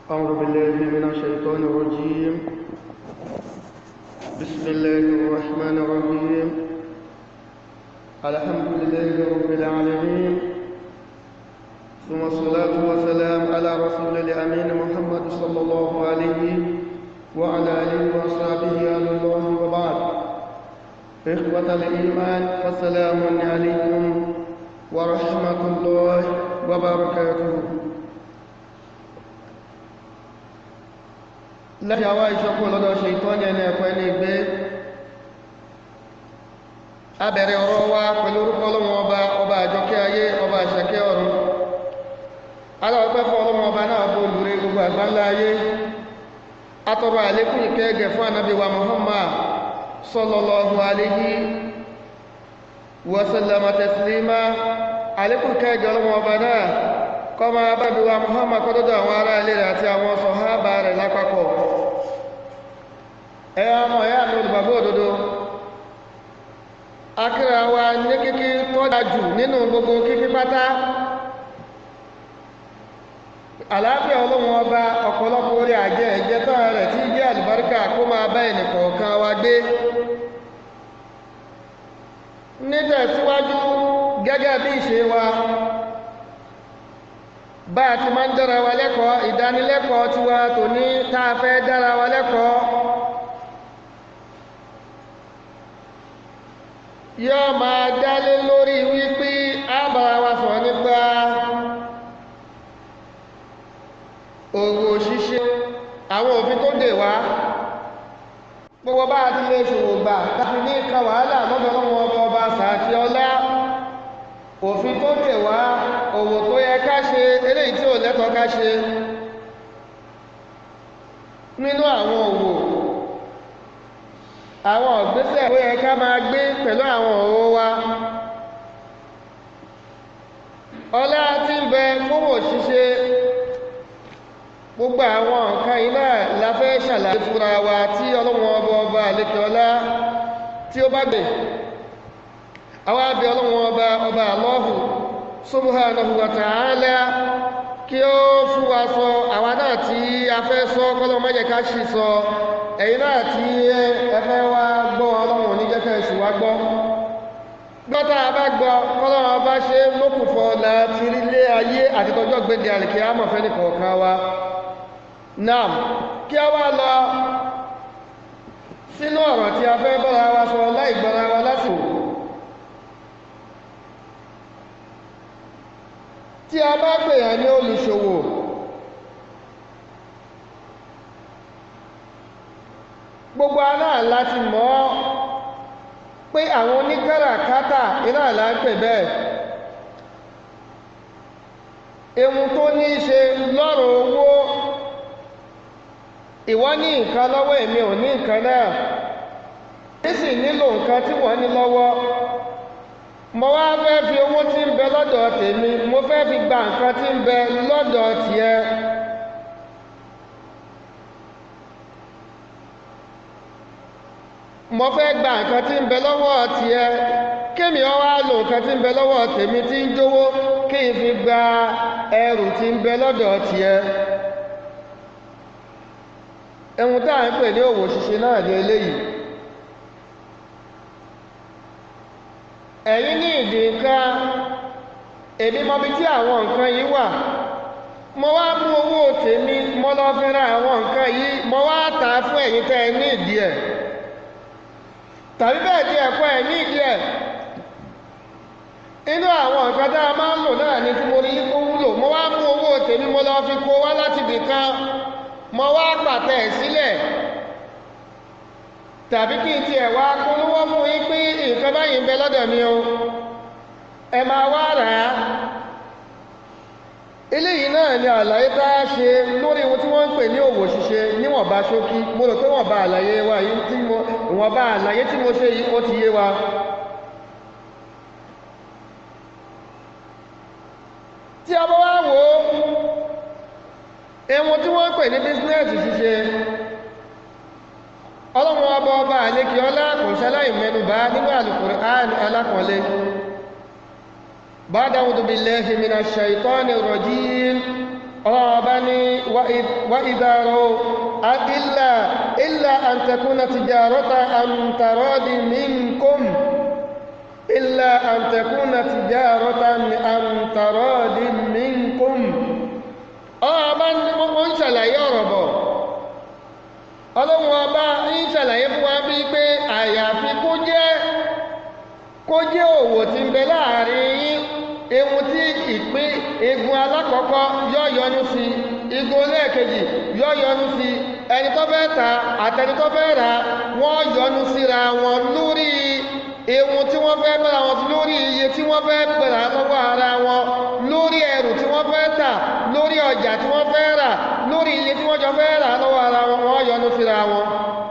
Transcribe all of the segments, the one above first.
أعوذ بالله من الشيطان الرجيم بسم الله الرحمن الرحيم الحمد لله رب العالمين ثم الصلاة والسلام على رسول الأمين محمد صلى الله عليه وعلى آله وأصحابه آل الله وبعد إخوة الإيمان فالسلام عليكم ورحمة الله وبركاته lẹ́yìn àwá ìṣọ́kù lọ́dọ̀ ṣe ìtọ́ni ẹni ẹ̀kọ́ ẹni ìgbé abẹ̀rẹ̀ ọ̀rọ̀ wa pẹ̀lú orúkọ ọlọ́wọ́n ọba ọba àjọkẹ́ ayé ọba àṣàkẹ́ ọ̀run aláwọ̀pẹ́ fún ọlọ́wọ́n ọba náà bó lúrí gbogbo àgbáńlá ayé atọrọ àlékún ìkẹ́ ẹgẹ̀ fún ànábì wa Muhammad sallallahu alayhi wa sallama taslima àlékún ìkẹ́ ẹgẹ̀ ọlọ́wọ́n ọba náà kọma bábi wa Muhammad kọ́dọ́dọ̀ àwọn ará ilé rẹ̀ àti àwọn sọ̀hábà rẹ̀ lápapọ̀ ẹ ọmọ ẹ̀yà ní olùgbàgbọ́ òdodo akíra wa ní kíkí tọ́jà jù nínú gbogbo kíkí pátá àlàáfíà ọlọ́run ọba ọ̀pọ̀lọpọ̀ orí àjẹ́ ẹ̀jẹ́ tán rẹ̀ tí jẹ́ àlùbáríkà kó máa bá ẹnìkọ̀ọ̀kan wa gbé nítẹ̀síwájú gẹ́gẹ́ bí ìṣe wa bá a ti máa ń dára wa lẹ́kọ̀ọ́ ìdánilẹ́kọ̀ọ́ tí wa tò ní táa fẹ́ dára wa lẹ́kọ̀ọ́ yóò máa dálé lórí wípé a bára wa sọ̀rọ̀ nípa òwò ṣíṣe àwọn òfin tó dè wá gbogbo bá a ti lè ṣòwò gbà láti ní ìka wàhálà lọ́dọ̀ lọ́wọ́ ọba ọba sàáfí ọlá òfin tó dè wá òwò tó yẹ ká ṣe eléyìí tí ò lẹ́tọ̀ọ́ ká ṣe nínú àwọn òwò àwọn ìgbésẹ̀ tó yẹ ká máa gbé pẹ̀lú àwọn òwò wa ọlá tí ń bẹ fówò ṣíṣe gbogbo àwọn nǹkan iná la fẹ́ ṣàlàyé fúnra wa tí ọlọ́wọ́n ọba ọba àlékè ọlá tí ó bá gbé àwọn abẹ ọlọ́wọ́n ọba ọba àlọ́hùn subhanahu wa ta'ala kí ó fún wa sọ àwa náà tí a fẹ́ sọ kọ́lọ́ mẹ́jẹ ká ṣì sọ ẹ̀yin náà tí ẹ fẹ́ wá gbọ́ ọlọ́run ní jẹ́kẹ́ ìṣù wá gbọ́ gbọ́ta bá gbọ́ kọ́lọ́ bá ṣe lókùnfọ́ láti rílé ayé àti tọjọ́ gbéde àlèkè àmọ̀fẹ́ nìkọ̀ọ̀kan wa náà kí a wá lọ sínú ọ̀rọ̀ tí a fẹ́ bọ́ra wa sọ láì gbọ́ra wa lásìkò tí a bá pèèyàn ní olùṣòwò gbogbo aná láti mọ̀ pé àwọn oníkàràkátà iná là ń pè bẹ́ẹ̀ ehun tó ní í ṣe lọ́rọ̀ owó ìwọ ní nǹkan lọ́wọ́ èmi ò ní nǹkan náà nísì nílò nǹkan tí wọ́n ní lọ́wọ́ mo wá fẹ́ fi owó tí ń bẹ lọ́dọ̀ tèmi mo fẹ́ fi gba nǹkan tí ń bẹ lọ́dọ̀ tiẹ̀ mo fẹ́ gba nǹkan tí ń bẹ lọ́wọ́ tiẹ̀ kémi ọ wá lò nǹkan tí ń bẹ lọ́wọ́ tèmi tí ń jówó kí n fi gba ẹrù tí ń bẹ lọ́dọ̀ tiẹ̀ ẹ̀hun tá à ń pè ní òwò ṣíṣe náà ní eléyìí ẹ̀yin ní ìdí nǹkan èmi mọbi tí àwọn nǹkan yìí wà mo wá mú owó tèmi mo lọ fi ra àwọn nǹkan yìí mo wá tà á fún ẹ̀yin tẹ́ ẹ ní ìdí ẹ̀ tàbí bẹ́ẹ̀ tí ẹ̀kọ́ ẹ̀ ní ìdí ẹ̀ inú àwọn nǹkan tá a máa ń lò náà ni tí mo rí kó wúlò mo wá mú owó tèmi mo lọ fi kó wá láti ibì kan mo wá pàtẹ ẹ̀ sílẹ̀ tàbí kí n ti ẹ̀ wá polówó fún yín pé nǹkan báyìí ń bẹ lọ́dọ̀ mi o ẹ máa wá rà á eléyìí náà ni àlàyé tá a ṣe lórí ohun tí wọ́n ń pè ní òwò ṣíṣe níwọ̀nba ṣókí mo rò pé wọ̀nba àlàyé wa yìí tí mo ìwọ̀nba àlàyé tí mo ṣe yìí ó ti yé wa tí a bá wá wò ó ohun tí wọ́n ń pè ní bísínẹ́ẹ̀sì ṣíṣe ọlọ́run ọba ọba àlékí ọlá kò ṣaláì mẹ́nubà nínú Al-Qur'an alákọ̀ọ́lé ba'da a'udhu billahi minash shaitani rajim ọlọ́run ọba ní wa وإذا رأوا إلا إلا أن تكون تجارة عن تراض منكم إلا أن تكون تجارة عن تراض منكم ọba ń ṣàlàyé ọ̀rọ̀ bọ̀ ọlọ́run ọba ń ṣàlàyé fún wa bí pé àyàfi kó jẹ́ kó jẹ́ òwò tí ń bẹ láàrin yín ewu tí ìpín igun alákọ̀ọ́kọ́ yọ́ yọnu sí igun lẹ́ẹ̀kejì yọ́ yọnu sí ẹni tó fẹ́ ta àtẹni tó fẹ́ rà wọ́n yọnu síra wọn lórí ewu tí wọ́n fẹ́ bẹ̀rẹ̀ wọn lórí iye tí wọ́n fẹ́ bẹ̀rẹ̀ lọ́wọ́ ara wọn lórí ẹrù tí wọ́n fẹ́ tà lórí ọjà tí wọ́n fẹ́ rà lórí iye tí wọ́n jọ fẹ́ rà lọ́wọ́ ara wọn wọ́n yọnu síra wọn.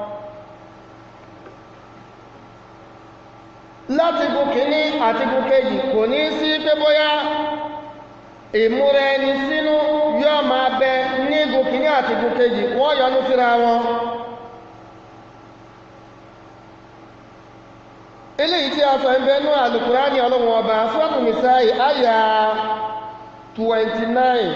láti gun kìíní àti gun kejì kò ní sí pé bóyá ìmúra ẹni sínú yóò máa bẹ ní gun kìíní àti gun kejì wọ́n yọnu síra wọn. eléyìí tí a sọ ń bẹ nú àlùkùránì ọlọ́run ọba sọ́ọ̀tù nìsáì àyà 29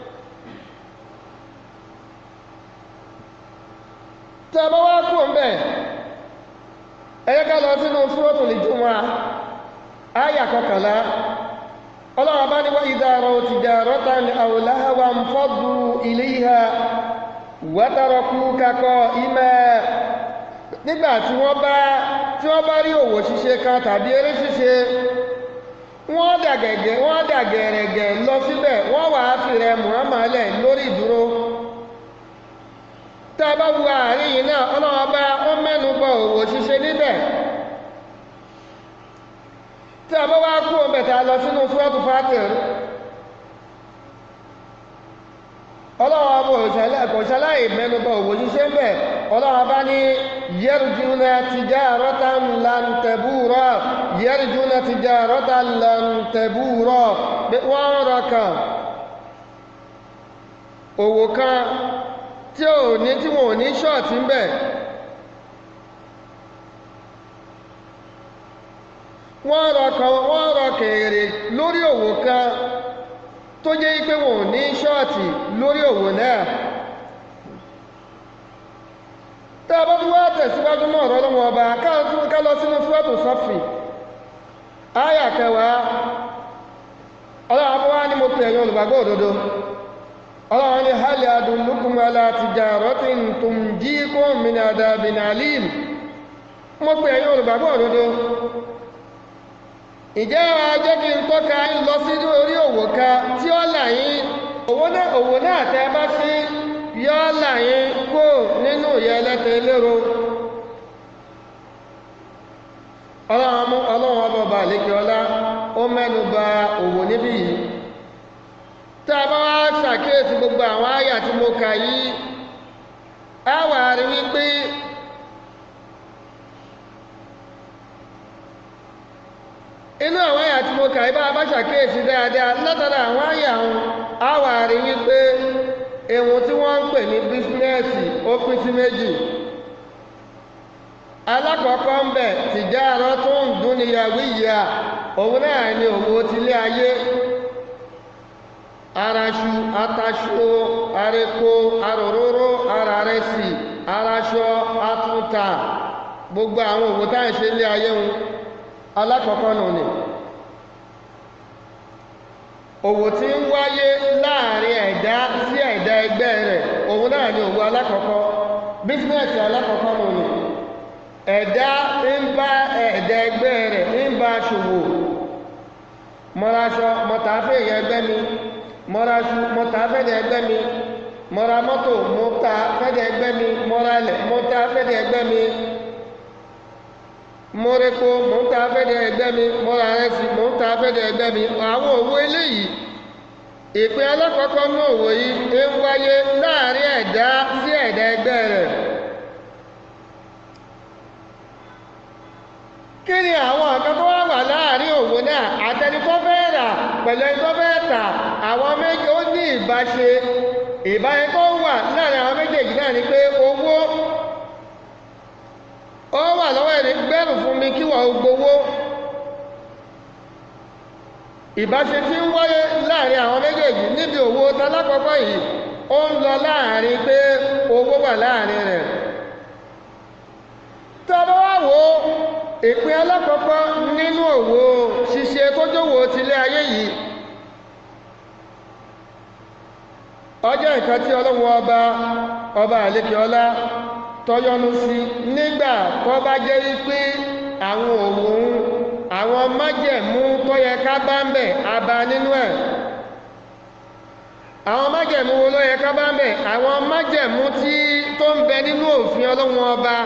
tí a bá wá kú ń bẹ̀ ẹ̀yẹ́ ká lọ sínú sọ́ọ̀tù nìjúmọ́ àyà kọkànlá ọlọ́run ọba ní wá ìdárọ̀ tijaratan aw lahwan faddu ilayha wa tarakuka qa'iman nígbà tí wọ́n bá tí wọ́n bá rí òwò ṣíṣe kan tàbí eré ṣíṣe wọ́n dàgẹ̀gẹ̀ wọ́n dàgẹ̀rẹ̀gẹ̀ lọ síbẹ̀ wọ́n wà á fi rẹ Muhammad lẹ̀ lórí ìdúró tá a bá wo àárín yìí náà ọlọ́wọ́ bá ó mẹ́nu bọ òwò ṣíṣe níbẹ̀ tí a bá wá kú ọbẹ̀ tá a lọ sínú Suratu Fatir ọlọ́wọ́ bó kò ṣaláì mẹ́nu bọ òwò ṣíṣe ń bẹ̀ ọlọ́wọ́ bá ní yarjuna tijaratan lan tabura yarjuna tijaratan lan tabura wọ́n rọ kan òwò kan tí ò ní tí wọn ò ní ṣọ́ọ̀tì ń bẹ̀ wọ́n rọ kan wọ́n rọ kèrè lórí òwò kan tó jẹ́ pé wọn ò ní ṣọ́ọ̀tì lórí òwò náà tá a bá tún wá tẹ̀síwájú náà ọ̀rọ̀ lọ́wọ́ ọba ká lọ sínú fúwẹ́tò sọ́fì áyà kẹwàá ọlọ́run abúwá ní mo pè ẹ̀yin olùgbàgbọ́ òdodo ọlọ́run ní hali adullukum ala tijaratin tunjikum min adabin alim mo pè ẹ̀yin olùgbàgbọ́ òdodo ìjẹ́ ajẹ́ kí n tọ́ka ń lọ sí orí òwò kan tí ó là yín òwò náà tẹ́ bá sí yọ́ là yín kó nínú ìyẹ́ ẹlẹ́tẹ̀ lérò ọlọ́run ọba ọba àlékè ọlá ó mẹ́nu bà òwò níbí yìí tá a bá wá ṣàkíyèsí gbogbo àwọn àyà tí mo kà yìí á wà rí wípé inú àwọn àyà tí mo kà yìí bá a bá ṣàkíyèsí dáadáa látara àwọn àyà wọn á wà rí wípé ehun tí wọ́n ń pè ní bísínẹ́sì ó pín sí méjì alákọ̀ọ́kọ́ ń bẹ̀ tìjáàrọ́ tó ń dún ní yàwó ìyá òun náà ni òwò tilé ayé araṣu ataṣo areko aròróró ararẹsì araṣọ atúntà gbogbo àwọn òwò táà ń ṣe ilé ayé wọn alákọ̀ọ́kọ́ nù ni òwò tí ń wáyé láàrin ẹ̀dá sí ẹ̀dá ẹgbẹ́ rẹ̀ òun náà ni òwò alákọ̀ọ́kọ́ bísínẹ́sì alákọ̀ọ́kọ́ nù ni ẹ̀dá ń bá ẹ̀dá ẹgbẹ́ rẹ̀ ń bá ṣòwò mọ́raṣọ mọ́tàáfẹ́ ìyẹn ẹgbẹ́ mi mọ́raṣu mọ́tàáfẹ́dẹ̀ ẹgbẹ́ mi mọ́ra mọ́tò mọ́tàáfẹ́dẹ̀ ẹgbẹ́ mi mọ́ralẹ̀ mọ́tàáfẹ́dẹ̀ ẹgbẹ́ mi mọ́rẹ́kọ́ mọ́tàáfẹ́dẹ̀ ẹgbẹ́ mi mọ́ra rẹ́sì mọ́tàáfẹ́dẹ̀ ẹgbẹ́ mi àwọn òwò eléyìí ìpín alákọ̀ọ́kọ́ ní òwò yìí ń wáyé láàrin ẹ̀dá sí ẹ̀dá ẹgbẹ́ rẹ̀ kí ni àwọn nǹkan tó wá wà láàrin òwò náà àtẹni tó fẹ́ rà pẹ̀lú ẹni tó fẹ́ tà àwọn méjì ó ní ìbáṣe ìbáṣe tó wà láàrin àwọn méjèèjì náà ni pé owó ó wà lọ́wọ́ ẹni gbẹ́rù fún mi kí wọ́n gbowó ìbáṣe tí ń wáyé láàrin àwọn méjèèjì níbi òwò talákọ̀ọ́kọ́ yìí ó ń lọ láàrin pé owó wà láàrin rẹ̀ tọ́bọ́ wá wo ìpín alákọ̀ọ́kọ́ nínú òwò ṣíṣe tó jówó tilé ayé yìí ọjọ́ nǹkan tí ọlọ́run ọba ọba àlékè ọlá tọ́yọ́nú sí nígbà tó bá jẹ́ wípé àwọn òun àwọn májẹ̀mú tó yẹ ká bá ń bẹ̀ abá nínú ẹ̀ àwọn májẹ̀mú wo ló yẹ ká bá ń bẹ̀ àwọn májẹ̀mú tí tó ń bẹ nínú òfin ọlọ́run ọba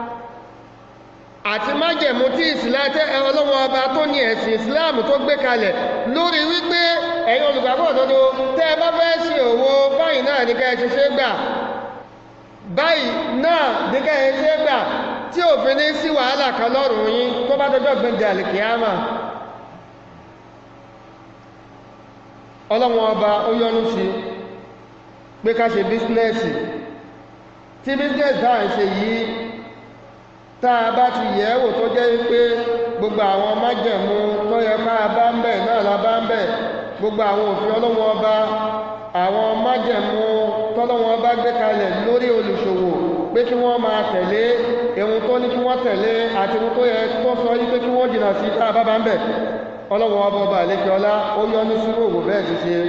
àti májẹ̀mú tí ìsìláàtẹ́ ọlọ́run ọba tó ní ẹ̀sìn ìsìláàmù tó gbé kalẹ̀ lórí wípé ẹ̀yin olùgbàgbọ́ òdodo tẹ́ ẹ bá fẹ́ ṣe òwò báyìí náà ní ká ẹ ṣe ṣe gbà báyìí náà ní ká ẹ ṣe gbà tí òfin ní sí wàhálà kan lọ́rùn yín tó bá dọjọ́ gbẹ̀ndẹ̀ àlìkìyàmà ọlọ́run ọba ó yọ́nú sí pé ká ṣe bísínẹ́sì tí bísínẹ́sì táà ń ṣe yìí tá a bá ti yẹ̀ wò tó jẹ́ pé gbogbo àwọn májẹ̀mú tó yẹ ká bá ń bẹ̀ náà la bá ń bẹ̀ gbogbo àwọn òfin ọlọ́run ọba àwọn májẹ̀mú tọ́lọ́run ọba gbé kalẹ̀ lórí olùṣòwò pé kí wọ́n máa tẹ̀lé ohun tó ní kí wọ́n tẹ̀lé àti ohun tó yẹ tó sọ yí pé kí wọ́n jìnnà sí tá a bá bá ń bẹ̀ ọlọ́run ọba ọba àlékè ọlá ó yọ ní sírò òwò bẹ́ẹ̀ ti ṣe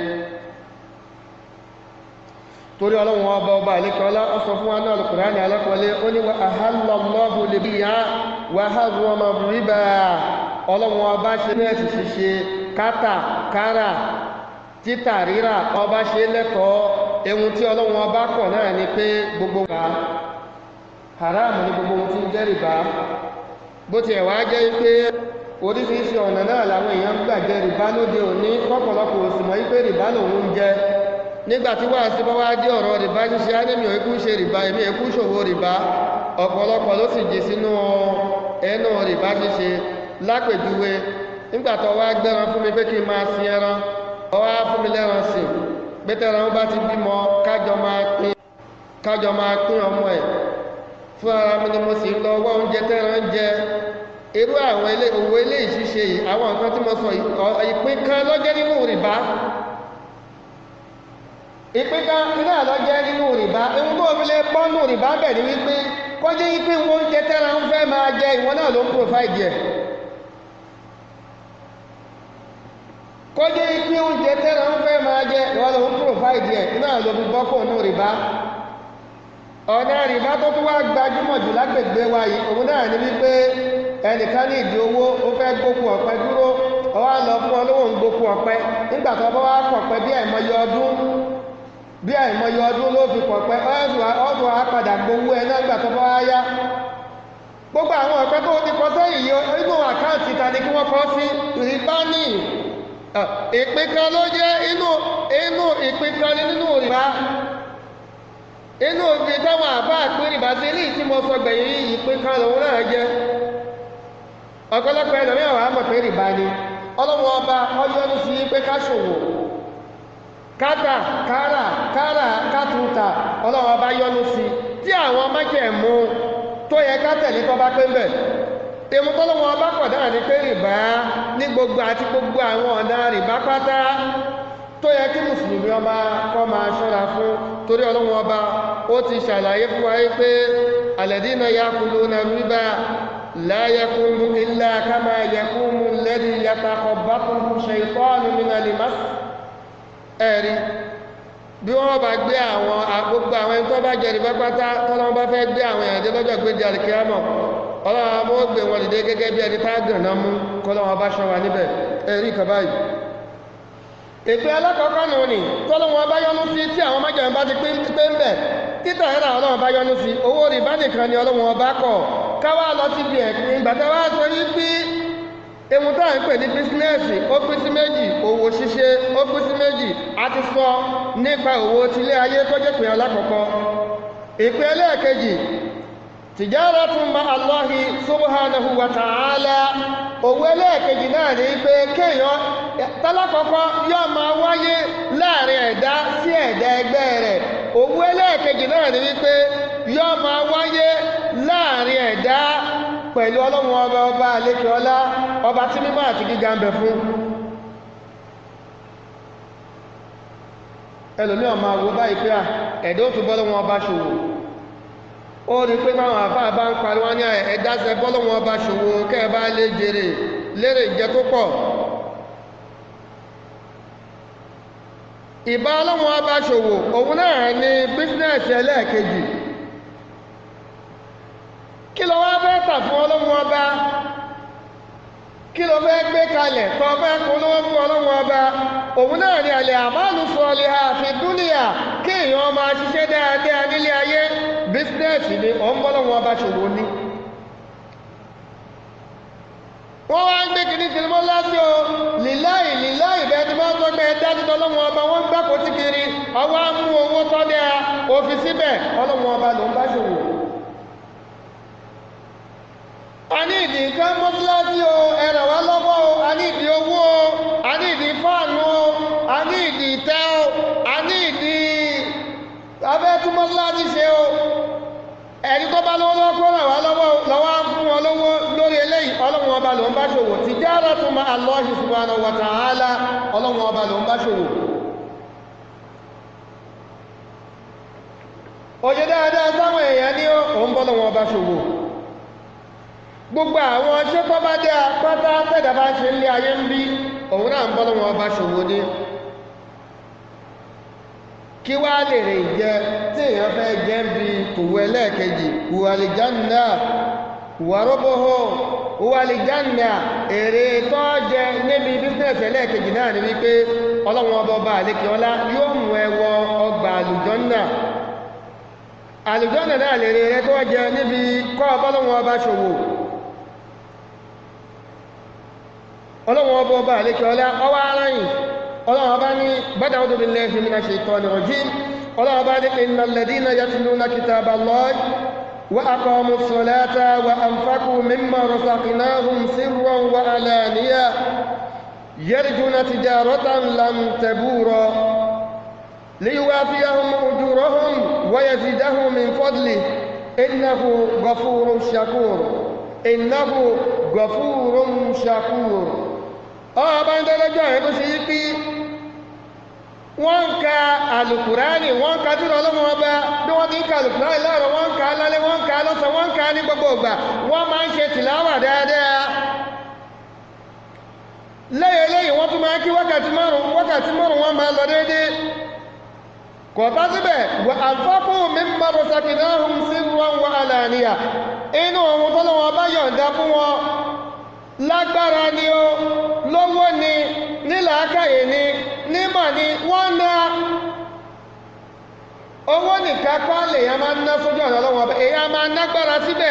torí ọlọ́run ọba ọba àlékè ọlá ó sọ fún wa náà Al-Qur'ani alákọ̀ọ́lé ó ní wa ahallallahu libiya wa harrama riba ọlọ́run ọba ṣe ní ẹ̀sì ṣíṣe kátà kárà títà rírà ọba ṣe lẹ́tọ̀ọ́ ehun tí ọlọ́run ọba kọ̀ náà ni pé gbogbo wa haram ni gbogbo ohun tí ń jẹ́ rìbá bó tiẹ̀ wá jẹ́ pé oríṣiríṣi ọ̀nà náà làwọn èèyàn ń gbà jẹ rìbá lóde òní kọ́pọ̀lọpọ̀ òsì mọ̀ wípé rìbá lòun ń jẹ nígbà tí wàá sí bá wá dé ọ̀rọ̀ rìbá ṣíṣe ánẹ́mì òkú ṣe rìbá èmi èkú ṣòwò rìbá ọ̀pọ̀lọpọ̀ ló sì jì sínú ẹnu rìbá ṣíṣe lápèjúwe nígbà tó wá gbẹ́ran fún mi pé kí n máa sin ẹran ọwá fún mi lẹ́ran sìn pé tẹ́ran bá ti bímọ kájọ máa pín kájọ máa pín ọmọ ẹ̀ fún ara mi ni mo sì ń lọ ọwọ́ oúnjẹ tẹ́ran jẹ irú àwọn ilé òwò ilé ìṣiṣẹ́ yìí àwọn nǹkan tí mo sọ ìpín kan lọ́jẹ́ nínú rìbá ìpín kan iná lọ́jẹ́ nínú rìbá ohun tó fi lè pọ́nù rìbá bẹ̀ ní wípé kọjá wípé oúnjẹ tẹ́ran ń fẹ́ máa jẹ ìwọ náà ló ń provide ẹ̀ kọjá wípé oúnjẹ tẹ́ran ń fẹ́ máa jẹ ìwọ ló ń provide ẹ̀ iná ló fi bọ́kọ̀ nù rìbá ọ̀nà rìbá tó tún wá gbajúmọ̀ jù lágbègbè wa yìí òun náà ní wípé ẹnìkan ní ìdí owó ó fẹ́ gbókù ọ̀pẹ dúró ọwá lọ fún ọlọ́wọ́ ń gbókù ọ̀pẹ nígbà tó bá wá kọ̀pẹ bí àìmọye ọdún bí àìmọye ọdún ló fi kọ̀pẹ ọdún á padà gbowó ẹ náà nígbà tó bá wá yá gbogbo àwọn ọ̀pẹ tó ti kọ sẹ́yìn yìí inú àkáǹtì ta ni kí wọ́n kọ́ sí rìbá ní ìpín kan ló jẹ́ inú inú ìpín kan ní nínú rìbá inú òfin táwọn àbá àpín rìbá sí ilé tí mo sọ gbẹ̀yìn yìí ìpín kan lòun náà jẹ́ ọ̀pọ̀lọpọ̀ ẹ̀lọ́mí ọ̀wà mọ̀ pé rìbá ni ọlọ́wọ́ ọba ọjọ́nú sí pé ká ṣòwò kátà kárà kárà kátùntà ọlọ́wọ́ ọba yọ́nú sí tí àwọn májẹ̀mú tó yẹ ká tẹ̀lé tó bá pé ń bẹ̀ èmú tọ́lọ́wọ́ ọba kọ̀ dára ní pé rìbá ní gbogbo àti gbogbo àwọn ọ̀nà rìbá pátá tó yẹ kí mùsùlùmí ọba kọ́ máa ṣọ́ra fún torí ọlọ́wọ́ ọba ó ti ṣàlàyé fún wa pé alladhina yakuluna riba لا يكون إلا كما يكون الذي يتخبطه الشيطان من المس ẹ̀rí bí wọ́n bá gbé àwọn gbogbo àwọn ẹni tó bá jẹ̀rì bá pátá tọ́lọ́wọ́n bá fẹ́ gbé àwọn èèyàn dé lọ́jọ́ gbé di alìkíyàmọ̀ ọlọ́wọ́n mọ́ gbé wọn dìde gẹ́gẹ́ bí ẹni tá gànà mú kọ́lọ́wọ́n bá ṣọ́ wa níbẹ̀ ẹ̀rí kan báyìí ìpín alákọ̀ọ́kọ́ nù ní tọ́lọ́wọ́n bá yọ́nú sí tí àwọn májèmí bá ti pé ń bẹ̀ títà ẹ̀rà ọlọ́wọ́n bá yọ́nú sí owó rìbá nìkan ni ọlọ́wọ́n bá kọ̀ káwá lọ sí ibi ẹ̀pin ìgbàtà wá sọ yí pé ewu tá à ń pè ní bísínẹ́sì ó pín sí méjì òwò ṣíṣe ó pín sí méjì a ti sọ nípa òwò tilé ayé tó jẹ́ pìyàn lákọ̀ọ́kọ́ ìpín ẹlẹ́ẹ̀kejì tijaratun ma Allahi subhanahu wa ta'ala òwò ẹlẹ́ẹ̀kejì náà ní pé kéèyàn tálákọ̀ọ́kọ́ yóò máa wáyé láàrin ẹ̀dá sí ẹ̀dá ẹgbẹ́ rẹ̀ òwò ẹlẹ́ẹ̀kejì náà ní wípé yóò máa wáyé láàrin ẹ̀dá pẹ̀lú ọlọ́run ọba ọba àlékè ọlá ọba tí mímọ́ àti gíga ń bẹ fún ẹlòmí ọmọ àwọ báyìí pé à ẹ̀dọ́ tó bọ́lọ́ wọn ọba ṣòwò ó rí pé báwọn àfáà bá ń parí wọn ní ẹ̀dáṣẹ́ bọ́lọ́ wọn ọba ṣòwò kẹ́ẹ̀ bá lè jèrè lérè jẹ tó pọ̀ ìbá ọlọ́wọ́n ọba ṣòwò òun náà ní bísínẹ̀sì ẹlẹ́ẹ̀kejì kí ló wá fẹ́ tà fún ọlọ́wọ́n ọba kí ló fẹ́ gbé kalẹ̀ tó fẹ́ polówó fún ọlọ́wọ́n ọba òun náà ní àlẹ́ àmàlù sọ̀lẹ̀ àfi dúnìyà kí èèyàn máa ṣiṣẹ́ dáadáa nílé ayé bísínẹ̀sì ni ọ̀ ń bọ́lọ́wọ́n ọba ṣòwò ní wọ́n wá ń gbé kìíní sinimọ́ láti o lìláì lìláì bẹ́ẹ̀ tí wọ́n sọ pé dájú ọlọ́wọ́n ọba wọ́n ń gbá kó tí kiri ọwọ́ á mú owó tọ́lẹ̀ òfin síbẹ̀ ọlọ́wọ́n ọba ló ń bá ṣòwò a ní ìdí nǹkan mọ́tíláṣí o ẹ̀rọ wá lọ́wọ́ o a ní ìdí owó o a ní ìdí fáànù o a ní ìdí ìtẹ́ o a ní ìdí abẹ́tú mọ́tíláṣí ṣe o ẹni tó bá lọ́wọ́ lọ́wọ́ kó ràn wá lọ́wọ́ lọ́wọ́ á fún wọn lówó lórí eléyìí ọlọ́run ọba ló ń bá ṣòwò tijaratu ma Allahi subhanahu wa ta'ala ọlọ́run ọba ló ń bá ṣòwò òye dáadáa sáwọn èèyàn ní òun bọ́ lọ́wọ́ ọba ṣòwò gbogbo àwọn ṣé tó bá dé apáta tẹ́dà bá ṣe nílé ayé ń bí òun náà ń bọ́ lọ́wọ́ ọba ṣòwò ní kí wá lè rè jẹ tí èèyàn fẹ́ jẹ́ bí tòwú ẹlẹ́ẹ̀kejì wàlìjánà wàróbóhó wàlìjánà èrè tó jẹ níbi bísínẹ̀sì ẹlẹ́ẹ̀kejì náà ni wípé ọlọ́run ọba ọba àlékè ọlá yóò mú ẹ wọ ọgbà àlùjọ́nà àlùjọ́nà náà lè rè tó jẹ níbi kọ́ ọbọ́lọ́run ọba ṣòwò ọlọ́run ọba ọba àlékè ọlá ọwọ́ aráyìn ọlọ́run ọba ní bada ọdún billahi minash shaitani rajim ọlọ́run ọba ní innal ladina yatluna kitaballahi wa aqamus salata wa anfaqu mimma razaqnahum sirran wa alaniya yarjuna tijaratan lan tabura liyuwafiyahum ujurahum wa yazidahum min fadlihi innahu ghafurun shakur innahu ghafurun shakur ọba ń tẹ́lẹ́jọ́ ẹ̀ tó ṣe yí pí wọ́n ń ka alùkùránì wọ́n ń ka tí ọlọ́mọ ọba bí wọ́n ti ń ka alùkùránì láàrọ̀ wọ́n ń ka lálẹ́ wọ́n ń ka lọ́sàn wọ́n ń ka ní gbogbo ìgbà wọ́n máa ń ṣe tìláwà dáadáa lẹ́yìn lẹ́yìn wọ́n tún máa ń kí wákàtí márùn wákàtí márùn wọ́n máa lọ déédéé kò bá síbẹ̀ wà àfọ́kù mi ń bá rọ̀sàkì náà hùn sí wọn wà àlàníyà inú ohun tọ́lọ́wọ́n bá yọ̀ǹda fún wọn lágbára ni ó lówó ni nílàákàyè ni nímọ̀ ni wọ́n ná owó nìkan kọ́ lèyàn máa ń ná sójú ọ̀nà ọlọ́wọ́ ọba èyàn máa nágbára síbẹ̀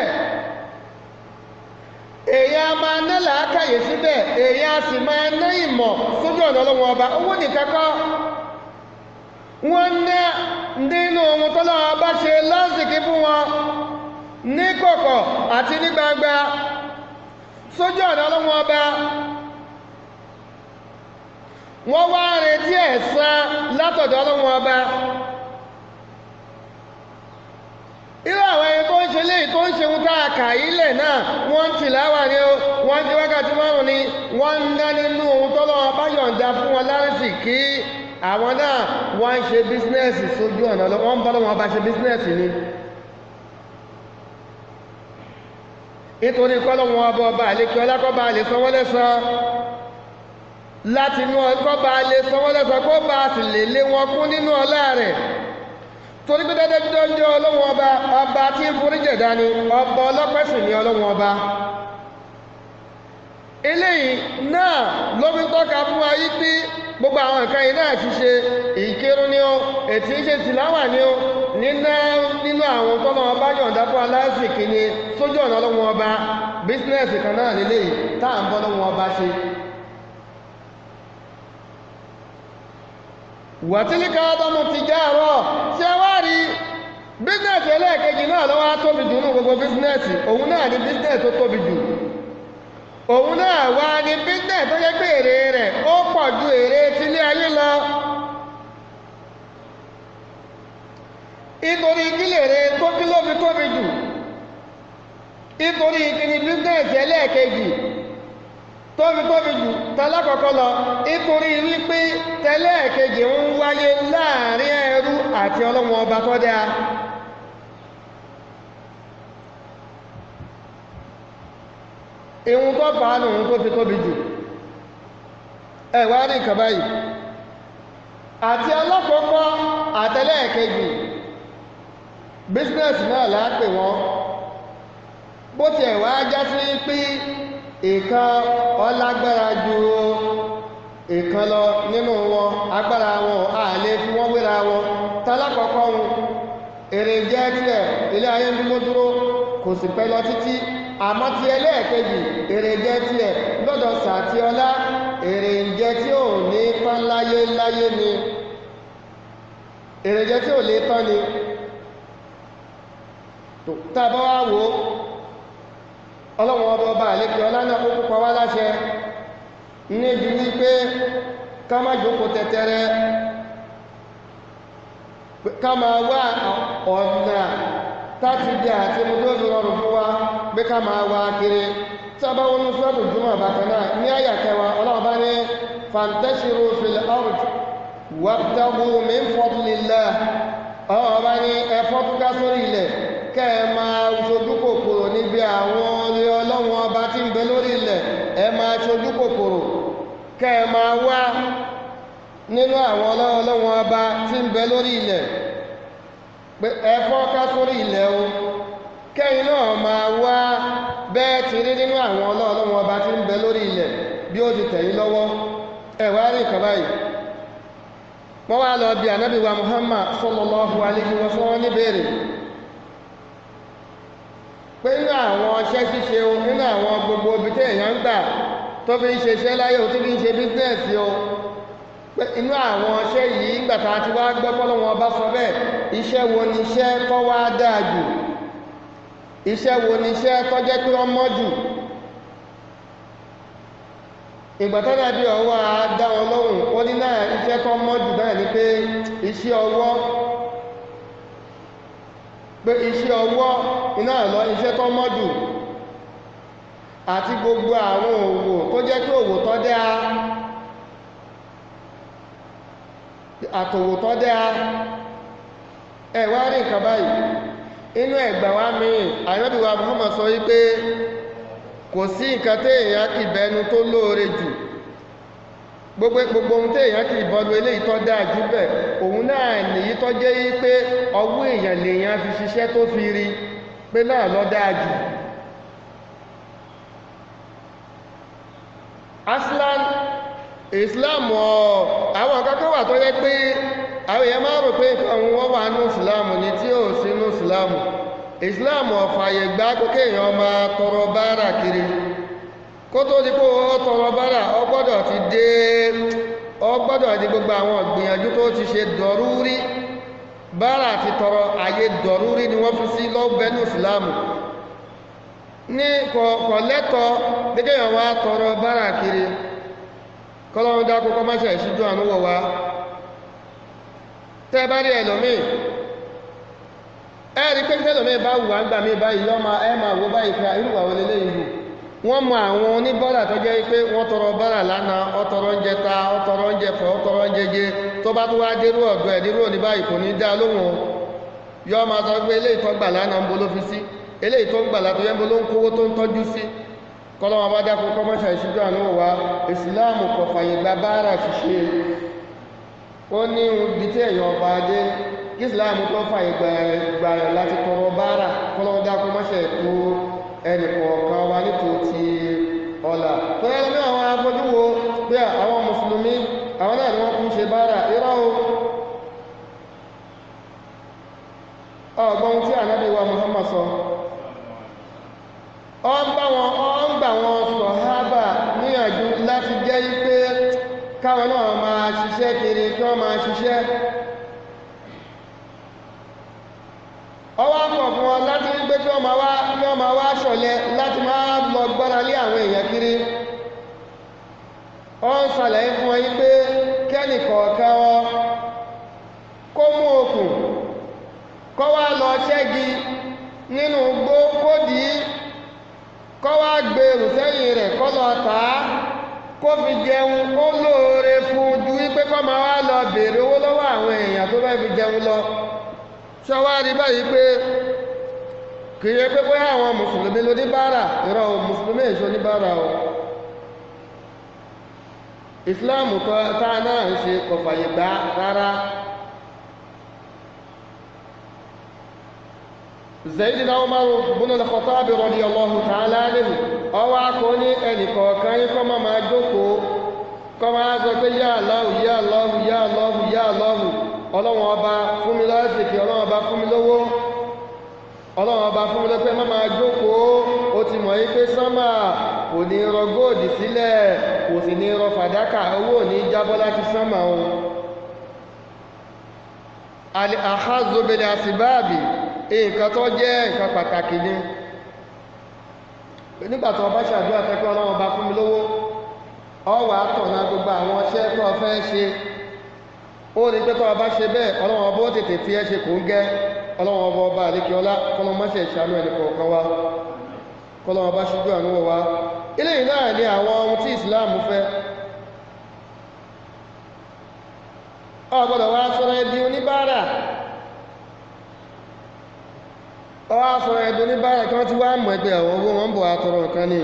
èyàn máa ná làákàyè síbẹ̀ èyàn sì máa ná ìmọ̀ sójú ọ̀nà ọlọ́wọ́ ọba owó nìkan kọ́ wọ́n ná nínú ohun tọ́lọ́wọ́ bá ṣe lásìkí fún wọn ní kọ̀kọ̀ àti ní gbangba sójú ọ̀nà ọlọ́wọ́ ọba wọ́n wá retí ẹ̀san látọ̀dọ̀ ọlọ́wọ́ ọba irú àwọn ẹni tó ń ṣe léyìí tó ń ṣe ohun tá a kà ilẹ̀ náà wọ́n ń tìláwà ní o wọ́n ti wákàtí márùn ni wọ́n ń ná nínú ohun tọ́lọ́wọ́ bá yọ̀ǹda fún wọn lárísì kí àwọn náà wọ́n ń ṣe bísínẹ́sì sójú ọ̀nà wọ́n ń bọ́ lọ́wọ́ ọba ṣe bísínẹ́sì ni nítorí kọ́lọ́wọ́n ọba ọba àlékí ọlákọ́ba lè sanwó lẹ́san láti inú ọkọ́ba lè sanwó lẹ́san kó bá sì lè lé wọn kún nínú ọlá rẹ̀ torí pé dẹ́dẹ́ bí dọ́jọ́ ọlọ́wọ́n ọba ọba tí ń forí jẹ̀dá ni ọba ọlọ́pẹ̀sì ni ọlọ́wọ́n ọba eléyìí náà ló fi tọ́ka fún wa yí pé gbogbo àwọn nǹkan yìí náà ti ṣe ìkírun ni ó ètí ṣe tìláwà ni ó nínú nínú àwọn tọ́lọ́ ọba yọ̀ǹda fún aláṣìkí ni sójú ọ̀nà ọlọ́wọ́n ọba bísínẹ́sì kan náà lélẹ́yìí tá à ń bọ́ lọ́wọ́n ọba ṣe wàtílíkà ọdọ́mù ti já àárọ̀ tí a wá rí bísínẹ́sì ẹlẹ́ẹ̀kejì náà lọ́wọ́ tóbi jù ní gbogbo bísínẹ́sì òun náà ní bísínẹ́sì tó tóbi jù òun náà wá ní bísínẹ́sì tó yẹ pé èrè rẹ̀ ó pọ̀ ju èrè tilé ayé lọ nítorí kílè rẹ̀ tó kí ló fi tóbi jù nítorí kíni bísínẹ́sì ẹlẹ́ẹ̀kejì tóbi tóbi jù tẹ́lákọ̀ọ́kọ́ lọ nítorí wípé tẹ́lẹ̀kejì ń wáyé láàrin ẹrú àti ọlọ́wọ́n ọba tó dáa ìhun tó bá nù tó fi tóbi jù ẹ̀wà rí nǹkan báyìí àti alákọ̀ọ́kọ́ àtẹ́lẹ̀kejì bísínẹ̀sì náà láàpè wọn bó ti ẹ̀wà já sí pé ìkan ọlágbára ju ìkan lọ nínú wọn agbára wọn a lè fi wọ́n wéra wọn tálákọ̀ọ́kọ́ wọn èrè jẹ́ tiẹ̀ ilé ayé ń dúró dúró kò sì pẹ́ lọ títí àmọ́ ti ẹlẹ́ẹ̀kejì èrè jẹ́ tiẹ̀ lọ́dọ̀ sàtí ọlá èrè ń jẹ́ tí ò ní tán láyé láyé ni èrè jẹ́ tí ò lè tán ni tàbá wá wò ọlọ́wọ́n ọba ọba àlékè ọlá náà ó púpọ̀ wá láṣẹ níbi wípé ká má jókòó tẹ́tẹ́rẹ́ ká máa wá ọ̀nà táti jẹ́ àti mú tó fi rọrùn fún wa pé ká máa wá kiri sábà wọn ní sọ́ọ̀tù jùmọ̀ bákan náà ní àyà kẹwàá ọlọ́wọ́n bá ní fantashiru fil ard wabtagu min fadlillah ọlọ́wọ́n bá ní ẹ̀fọ́ túká sórí ilẹ̀ kẹ́ ẹ máa ṣojú kòkòrò níbi àwọn orí ọlọ́wọ́n ọba tí ń bẹ lórí ilẹ̀ ẹ máa ṣojú kòkòrò kẹ́ ẹ máa wá nínú àwọn ọlọ́wọ́n ọba tí ń bẹ lórí ilẹ̀ pé ẹfọ́ ká sórí ilẹ̀ o kẹ́yìn náà máa wá bẹ́ẹ̀ ti rí nínú àwọn ọlọ́wọ́n ọba tí ń bẹ lórí ilẹ̀ bí ó ti tẹ̀yìn lọ́wọ́ ẹ̀wà rí nǹkan báyìí wọ́n wá lọ bí ànábì wa Muhammad sallallahu alaihi wa sallam ní béèrè pé nínú àwọn ọṣẹ́ ṣíṣe o nínú àwọn gbogbo ibi tí èèyàn ń gbà tó fi ń ṣeṣẹ́ láyé o tó fi ń ṣe bísínẹ́sì o pé inú àwọn ọṣẹ́ yìí ń gbàtà àti wá gbọ́ pọ́lọ́wọ́n ọba sọ bẹ́ẹ̀ iṣẹ́ wo ni iṣẹ́ tó wá dáa jù iṣẹ́ wo ni iṣẹ́ tó jẹ́ pé wọ́n mọ́ jù ìgbà tó dàbí ọwọ́ a dá wọn lóhùn ó ní náà iṣẹ́ tó mọ́ jù náà ni pé iṣẹ́ ọwọ́ pé iṣẹ́ ọwọ́ iná lọ iṣẹ́ tó mọ́ jù àti gbogbo àwọn òwò tó jẹ́ pé òwò tó dáa àtòwò tó dáa ẹ̀wá rí nǹkan báyìí inú ẹ̀gbà wá mìíràn àyọ́bíwá Muhammad sọ wípé kò sí nǹkan tí èèyàn kì bẹnu tó lóore jù gbogbo gbogbo ohun tí èèyàn kì bọ́lu eléyìí tó dáa jù bẹ̀ òun náà nìyí tó jẹ́ yí pé ọwọ́ èèyàn lèèyàn fi ṣiṣẹ́ tó fi rí pé náà lọ dáa jù aslan islam ọ̀ àwọn kankan wà tó yẹ pé àwọn èèyàn máa rò pé nǹkan wọn wà ní islam ní tí ò sí ní islam islam ọ̀fàyè gbá kókè èèyàn máa tọrọ báárà kiri kó tó di kó o tọrọ báárà ọ gbọ́dọ̀ ti dé ọ gbọ́dọ̀ di gbogbo àwọn ìgbìyànjú tó ti ṣe dọ̀rúrí báárà ti tọrọ àyè dọ̀rúrí ni wọ́n fi sí lọ́gbẹ́nu islam ní kọ̀lẹ́tọ̀ gẹ́gẹ́ èèyàn wá tọrọ báárà kiri kọ́lọ́run dákú kọ́ máṣẹ̀ ìṣíjú ànúwọ̀ wá tẹ́ bá rí ẹlòmíì ẹ̀rí pé tẹ́lòmíì bá wù àgbà mí báyìí lọ́mọ ẹ máa wo báyìí pé irúwà wọlé léyìn hù wọ́n mọ àwọn oníbọ́rà tó jẹ́ pé wọ́n tọrọ bọ́rà lánàá ọtọrọ oúnjẹ ta ọtọrọ oúnjẹ fọ ọtọrọ oúnjẹ jẹ tó bá tó wá dérú ọ̀dọ̀ ẹ̀ dérú òní báyìí kò ní dá lóhùn o yọ máa sọ pé eléyìí tó gbà lánàá ń bo ló fi sí eléyìí tó ń gbà látọ̀ yẹn ń bo ló ń kówó tó ń tọ́jú sí kọ́lọ́wọ́n bá dákun kọ́mọ́ṣà ìṣújú àánú wa ìsìláàmù kò fàyè gba báárà ṣiṣẹ́ ó ní ibi tí èèyàn ọba adé kí ìsìláàmù tó fàyè gbà rẹ̀ láti tọrọ báárà kọ́lọ́wọ́n dákun mọ́ṣà ètò ẹnì kọ̀ọ̀kan wa nítòótì ọ̀la tó yẹ lómi àwọn afọ́jú wo pé àwọn mùsùlùmí àwọn náà ni wọ́n kún ṣe báárà irọ́ o ọgbọ́n tí ànábì wa Muhammad sọ ọ ń bá wọn ọ ń gbà wọn sọ̀hábà níyànjú láti jẹ́ pé káwọn náà máa ṣiṣẹ́ kiri kí wọ́n máa ṣiṣẹ́ ọwọ́ pọ̀ fún wọn láti rí pé kí wọ́n máa wá kí wọ́n máa wá ṣọ̀lẹ láti máa lọ gbára lé àwọn èèyàn kiri ọ ń ṣàlàyé fún wọn yí pé kẹ́nì kọ̀ọ̀kan wọn kó mú okùn kọ́ wá lọ ṣẹ́gi nínú gbó kó dìí kọ́ wá gbèrú sẹ́yìn rẹ̀ kọ́ lọ tàá kó fi jẹun ó lóore fún ju wípé kó máa wá lọ béèrè owó lọ́wọ́ àwọn èèyàn tó fẹ́ fi jẹun lọ ṣọwárí báyìí pé kì í yẹ pé bóyá àwọn mùsùlùmí ló ní bára ìrọ̀ mùsùlùmí èso ní bára o ìsìláàmù tá náà ń ṣe kò fàyè gbà rárá Zaydina Umar ibn al-Khattab radiyallahu ta'ala anhu ọwọ́ akọ ní ẹnìkọ̀ọ̀kan yín kọ́ máa máa jókòó kọ́ máa sọ pé yá Allahu yá Allahu yá Allahu yá Allahu ọlọ́wọ́n ọba fún mi lọ́sìkì ọlọ́wọ́n ọba fún mi lówó ọlọ́wọ́n ọba fún mi lọ́pẹ́ má máa jókòó ó ti mọ̀ yí pé sánmà kò ní rọ góòdì sílẹ̀ kò sì ní rọ fàdákà owó ò ní jábọ́ láti sánmà ohun àházobele àsìbáàbì nǹkan tó jẹ́ nǹkan pàtàkì ni nígbà tó bá ṣàdúrà tẹ́kọ́ ọlọ́wọ́n ọba fún mi lówó ọwà àtọ̀nà gbogbo àwọn ọṣẹ́ tó fẹ́ ṣe ó ní pé tó ọba ṣe bẹ́ẹ̀ ọlọ́wọ́n ọba ó tètè fi ẹ́ ṣe kò ń gẹ́ ọlọ́wọ́n ọba ọba àlékè ọlá kọlọmọṣẹ́ ìṣàánú ẹni kọ̀ọ̀kan wá kọlọmọ bá ṣíjú àánú wá ilé yìí náà ni àwọn ohun tí Islam fẹ́ ọ gbọ́dọ̀ wá sọ̀rọ̀ ẹbí oníbàárà ọ wá sọ̀rọ̀ ẹbí oníbàárà kí wọ́n ti wá mọ̀ ẹgbẹ́ àwọn owó wọn bọ̀ wá tọrọ nǹkan ni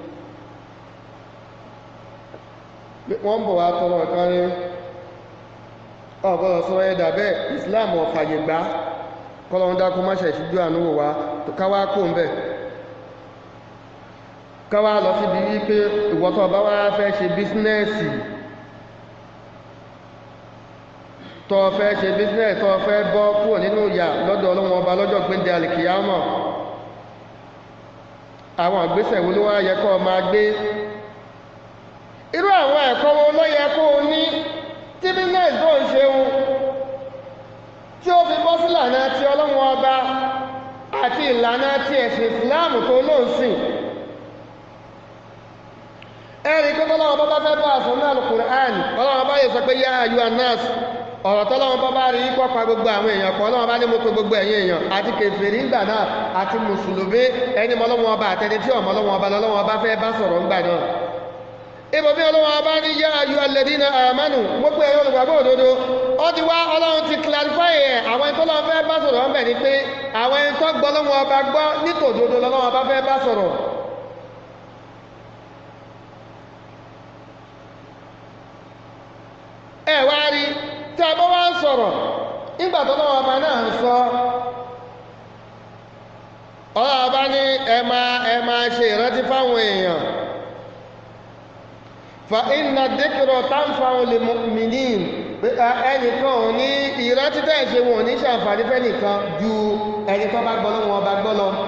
wọ́n bọ̀ wá tọrọ nǹkan ni ọ gbọ́dọ̀ sọ̀rọ̀ ẹ̀dà bẹ́ẹ̀ Islam ò fàyè gbà kọ́lọ́run dákú má ṣe ìṣíjú àánúwò wá tó káwá kó ń bẹ̀ káwá lọ síbi wípé ìwọ́tọ̀ bá wá fẹ́ ṣe bísínẹ́ẹ̀sì tó fẹ́ ṣe bísínẹ́ẹ̀sì tó fẹ́ bọ́ kúrò nínú ìyà lọ́dọ̀ ọlọ́run ọba lọ́jọ́ gbéǹde àlìkìyámọ̀ àwọn ìgbésẹ̀ wo ló wá yẹ kó máa gbé irú àwọn ẹ̀kọ́ wo ló yẹ kó o ní tí bísínẹ́ẹ̀sì tó ń ṣeun tí ó fi bọ́ sí ìlànà tí ọlọ́run ọba àti ìlànà tí ẹ̀sìn ìsìláàmù tó ló ń sìn ẹ̀rí pé tọ́lọ́run bá fẹ́ bá àṣọ náà Al-Qur'an ọlọ́run bá yẹ sọ pé yá ayú anas ọ̀rọ̀ tọ́lọ́run bá bá rí kọ́ pa gbogbo àwọn èèyàn pọ̀ ọlọ́run bá ní mo pe gbogbo ẹ̀yin èèyàn àti kèfèrí ńgbà náà àti mùsùlùmí ẹni mọ́lọ́wọ́n ọba àtẹni tí ọmọlọ́wọ́n ọba lọ́wọ́n ọba fẹ́ bá sọ̀rọ̀ ńgbà náà ibò bí ọlọ́wọ́ ọba ní yá ayú alladhina amanu gbogbo ẹ̀yọ́ olùgbàgbọ́ òdodo ó ti wá ọlọ́run ti clarify ẹ̀ àwọn ẹni tó lọ́wọ́ fẹ́ bá sọ̀rọ̀ ọ̀bẹ̀ ni pé àwọn ẹni tó gbọ́ lọ́wọ́ ọba gbọ́ nítòdodo lọ́wọ́ ọba fẹ́ bá sọ̀rọ̀ ẹ wá rí tí a bá wá ń sọ̀rọ̀ nígbà tó lọ́wọ́ ọba náà ń sọ ọlọ́wọ́ ọba ní ẹ máa ẹ máa ṣe ìrántí fáwọn èèyàn fa inna dhikra tanfa'u lil mu'minin ẹnìkan ò ní ìrántí tẹ́ ṣe wọn ò ní ṣàǹfààní fẹ́nìkan ju ẹni tó bá gbọ́ lọ́wọ́ ọba gbọ́ lọ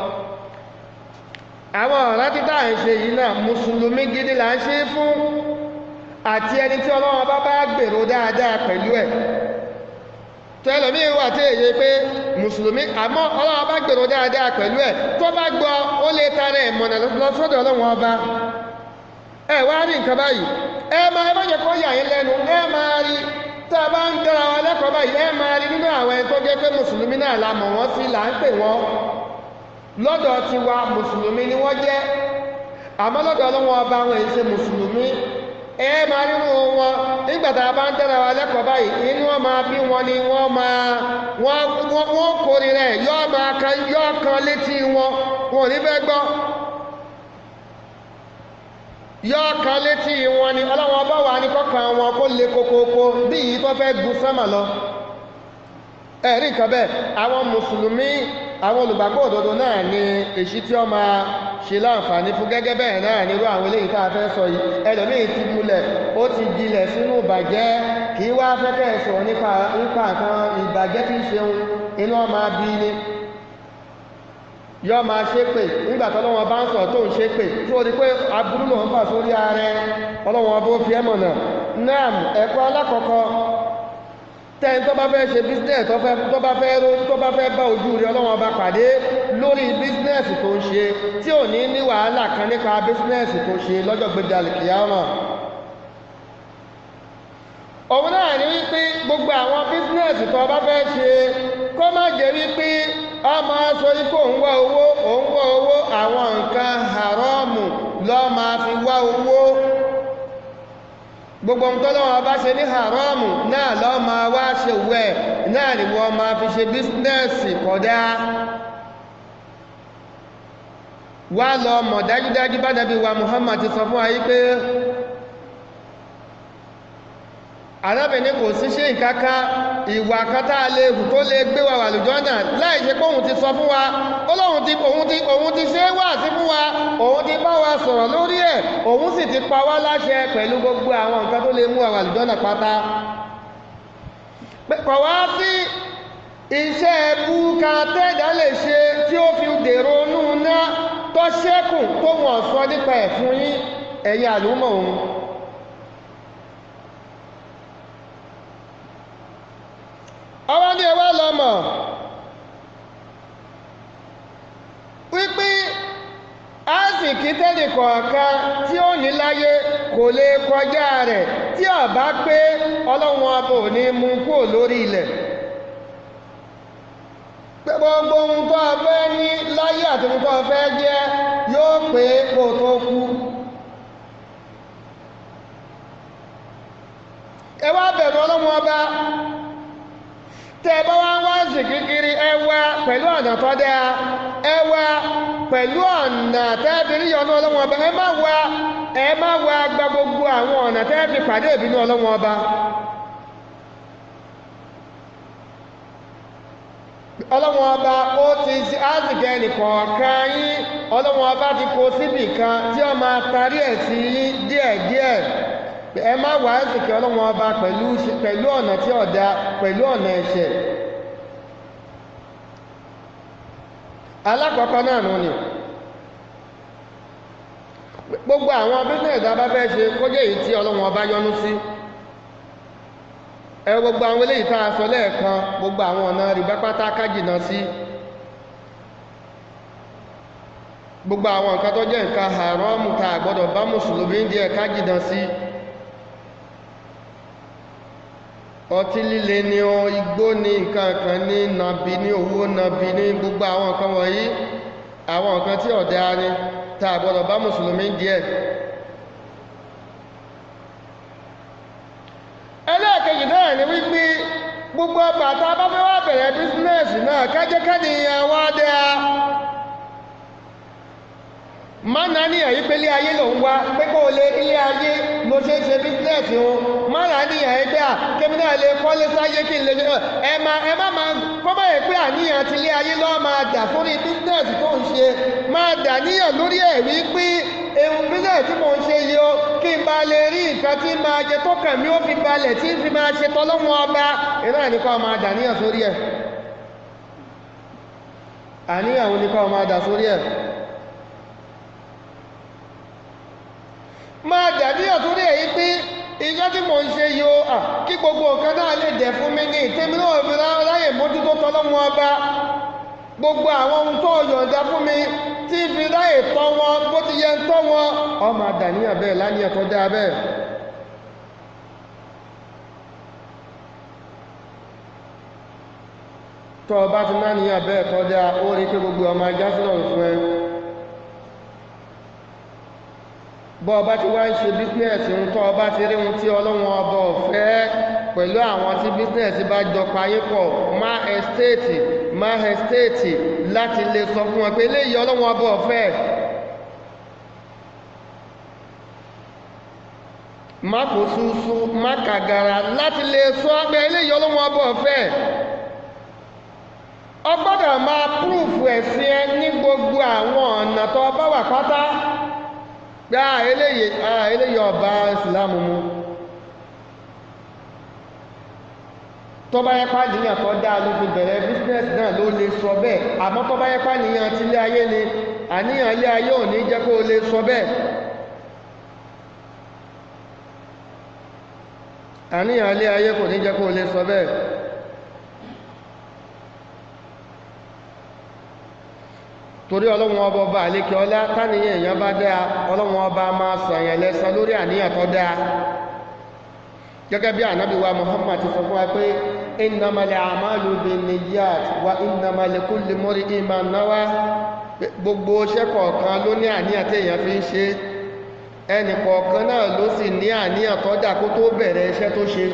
àwọn ìrántí tá à ń ṣe yìí náà mùsùlùmí gidi là ń ṣe fún àti ẹni tí ọlọ́wọ́ bá bá gbèrò dáadáa pẹ̀lú ẹ̀ tó ẹlòmí wà tí èyí pé mùsùlùmí àmọ́ ọlọ́wọ́ bá gbèrò dáadáa pẹ̀lú ẹ̀ tó bá gbọ́ ó lè tara ẹ̀ mọ̀nà lọ́sọ́dọ̀ ọlọ́wọ́ ọba ẹ wá rí nǹkan báyìí ẹ máa ẹ má jẹ́ kó yà yín lẹ́nu ẹ máa rí tá a bá ń dára wa lẹ́kọ̀ọ́ báyìí ẹ máa rí nínú àwọn ẹni tó jẹ́ pé mùsùlùmí náà la mọ̀ wọ́n sí là ń pè wọ́n lọ́dọ̀ tiwa mùsùlùmí ni wọ́n jẹ́ àmọ́ lọ́dọ̀ ọlọ́wọ́ ọba wọn èyí ṣe mùsùlùmí ẹ máa nínú wọn nígbà tá a bá ń dára wa lẹ́kọ̀ọ́ báyìí inú wọn máa bí wọn ni wọ́n máa wọ́n kórìíra ẹ̀ yọ́ máa kan yọ́ kan létí wọn wọn ò ní fẹ́ gbọ́ yọ́ kan létí wọn ni ọlọ́wọ́n bá wà ní kọ́kàn wọn kó lè kókókó bí yìí tó fẹ́ gun sánmà lọ ẹ̀rí nǹkan bẹ́ẹ̀ àwọn mùsùlùmí àwọn olùgbàgbọ́ òdodo náà ni èṣí tí ó máa ṣe láǹfààní fún gẹ́gẹ́ bẹ́ẹ̀ náà nírú àwọn eléyìí tá a fẹ́ sọ yìí ẹlòmíì ti múlẹ̀ ó ti gbilẹ̀ sínú ìbàjẹ́ kì í wá fẹ́kẹ́ sọ̀rọ̀ nípa nípa nǹkan ìbàjẹ́ tí ń ṣeun inú ọ máa bí ni yọ́ máa ṣe pé nígbà tọ́lọ́wọ́n bá ń sọ tó ń ṣe pé tí ó di pé aburú lòun fà sórí ààrẹ ọlọ́wọ́n bó fi ẹmọ̀ náà nam ẹ̀kọ́ alákọ̀ọ́kọ́ tẹ́yìn tó bá fẹ́ ṣe business tó bá fẹ́ ró tó bá fẹ́ bá ojú rí ọlọ́wọ́n bá pàdé lórí business tó ń ṣe tí ò ní ní wàhálà kan nípa business tó ṣe lọ́jọ́ gbẹ̀dẹ̀ àlìkìyàmọ̀ òun náà ní wípé gbogbo àwọn business tó bá fẹ́ ṣe kó má jẹ́ wípé a máa sọ ikú òun wá owó òun wá owó àwọn nǹkan haramu lọ máa fi wá owó gbogbo ohun tọ́lọ́wọ́ bá ṣe ní haramu náà lọ́ máa wá ṣe wẹ̀ náà ni wọ́n máa fi ṣe bísínẹ́sì kódà wá lọ mọ̀ dájúdájú bá nàbí wa Muhammad ti sọ fún wa yí pé arábìnrin kò sí ṣe ìkáká ìwà kátà lè hù tó lè gbé wa wà lùjọ́ náà láì ṣe kóhun ti sọ fún wa olóhun ti òun ti òun ti ṣe wà sí fún wa òun ti bá wa sọ̀rọ̀ lórí ẹ̀ òun sì ti pa wá láṣẹ pẹ̀lú gbogbo àwọn nǹkan tó lè mú wa wà lùjọ́ náà pátá kọ̀ wá sí iṣẹ́ ẹbú kan tẹ́ẹ̀dá lè ṣe tí ó fi dèrò inú ná tó ṣẹ́kù tó wọ̀n sọ nípa ẹ̀ fún yín ẹ̀yin àlùmọ̀ òun ọwọ́ ní ẹwà lọ́mọ̀ wípé áàsìkí tẹ́lẹ̀ kọ̀ọ̀kan tí ó ní láyé kò lè kọjá rẹ̀ tí ó bá pé ọlọ́run ọba ò ní mú kúrò lórí ilẹ̀ pé gbogbo ohun tó fẹ́ ní láyé àti ohun tó fẹ́ jẹ́ yóò pé kó tó kú ẹ wá bẹ̀rù ọlọ́run ọba tẹ́ bá wá wá sí kíkiri ẹwà pẹ̀lú ọ̀nà tó dáa ẹwà pẹ̀lú ọ̀nà tẹ́bìrí yọnú ọlọ́wọ́n ọba ẹ má wá ẹ má wá gba gbogbo àwọn ọ̀nà tẹ́bì pàdé ìbínú ọlọ́wọ́n ọba ọlọ́wọ́n ọba ó ti sí ázìkẹ́ nìkọ̀ọ̀kan yín ọlọ́wọ́n ọba ti kó síbì kan tí ó máa tarí ẹ̀ sí yín díẹ̀díẹ̀ ẹ má wà ázìkẹ́ ọlọ́wọ́n ọba pẹ̀lú ọ̀nà tí ọ̀dá pẹ̀lú ọ̀nà ẹ̀ṣẹ̀ alákọ̀ọ́kọ́ náà nù ni gbogbo àwọn business a bá fẹ́ ṣe kó jẹ́ èyí tí ọlọ́wọ́n ọba yọ́nú sí ẹ gbogbo àwọn eléyìí tá a sọ lẹ́ẹ̀kan gbogbo àwọn ọ̀nà rìbá pátá kájìnà sí gbogbo àwọn nǹkan tó jẹ́ nǹkan haramu tá a gbọ́dọ̀ bá mùsùlùmí díẹ̀ kájìnà sí ọtí líle ni ọ igbó ní nǹkan kan ní nàbí ní owó nàbí ní gbogbo àwọn nǹkan wọ̀nyí àwọn nǹkan tí ọ̀dá ni tá a gbọ́dọ̀ bá mùsùlùmí díẹ̀ ẹlẹ́ẹ̀kejì náà ni wípé gbogbo bàtà bá fẹ́ wá bẹ̀rẹ̀ bísínẹ́sì náà kájẹ́kájẹ́ ìyẹn wá dáa má náà ní ẹ̀yí pé ilé ayé ló ń wá pé kó o lè ilé ayé ló ṣe ń ṣe bísínẹ́sì wọn má náà ní ẹ̀yí pé à kémi náà lè kọ́lé sáyé kí n lè ṣe ẹ má ẹ má máa kọ́ bá yẹ pé àníyàn ti ilé ayé lọ́ọ́ máa dà sórí bísínẹ́sì tó ń ṣe máa dà níyàn lórí ẹ̀rí pé ehun bísínẹ́sì tí mò ń ṣe yìí o kí n bá lè rí nǹkan tí máa jẹ tó kàn mí ó fi balẹ̀ tí n fi máa ṣe tọ́lọ́wọ́n ọba iná ní kọ́ máa dà níyàn sórí ẹ̀ àníyàn òun ní kọ́ máa dà sórí ẹ̀ máa dàbí ọ̀túnrí èyí pé iṣẹ́ tí mò ń ṣe yóò à kí gbogbo nǹkan náà lè dẹ̀ fún mi ní ìtẹ́mi náà fi ráyè mójútó tọ́lọ́mọ ọba gbogbo àwọn ohun tó yọ̀ǹda fún mi tí fi ráyè tọ́ wọn bó ti yẹ ń tọ́ wọn ọmọ àdàníyàn bẹ́ẹ̀ láníyàn tó dáa bẹ́ẹ̀ tọ́ ọba ti náníyàn bẹ́ẹ̀ tó dáa ó rí pé gbogbo ọmọ ajá sílọ̀ fún ẹ bọ́ ọba ti wá ń ṣe bísínẹ̀sì ń tọ́ ọba ti rí ohun tí ọlọ́wọ́n ọba ọ̀fẹ́ pẹ̀lú àwọn tí bísínẹ̀sì bá jọ payé pọ̀ má ẹ́stéètì má ẹ́stéètì láti lè sọ fún wọn pé eléyìí ọlọ́wọ́n ọba ọ̀fẹ́ má kò súnsú má kàgàrà láti lè sọ pé eléyìí ọlọ́wọ́n ọba ọ̀fẹ́ ọgbọ́dọ̀ máa púrùfù ẹ̀sìn ẹ ní gbogbo àwọn ọ̀nà tó bá wà pátá gbá eléyìí ah eléyìí ọba ìsìlámù mú tó bá yẹpá níyàn tó dáa ló fi bẹ̀rẹ̀ business náà ló lè sọ bẹ́ẹ̀ àmọ́ tó bá yẹpá níyàn tí ilé ayé ni àníyàn ilé ayé ò ní jẹ́ kó lè sọ bẹ́ẹ̀ àníyàn ilé ayé kò ní jẹ́ kó lè sọ bẹ́ẹ̀ torí ọlọ́run ọba ọba àlékẹ́ ọlá táníyàn èèyàn bá dáa ọlọ́run ọba máa sàyàn lẹ́san lórí àníyàn tó dáa gẹ́gẹ́ bí ànábì wa Muhammad ti sọ fún wa pé innamal a'malu binniyat wa innamal likulli imri'in ma nawa gbogbo iṣẹ́ kọ̀ọ̀kan ló ní àníyàn tí èèyàn fi ń ṣe ẹnì kọ̀ọ̀kan náà ló sì ní àníyàn tọ́jà kó tó bẹ̀rẹ̀ iṣẹ́ tó ṣe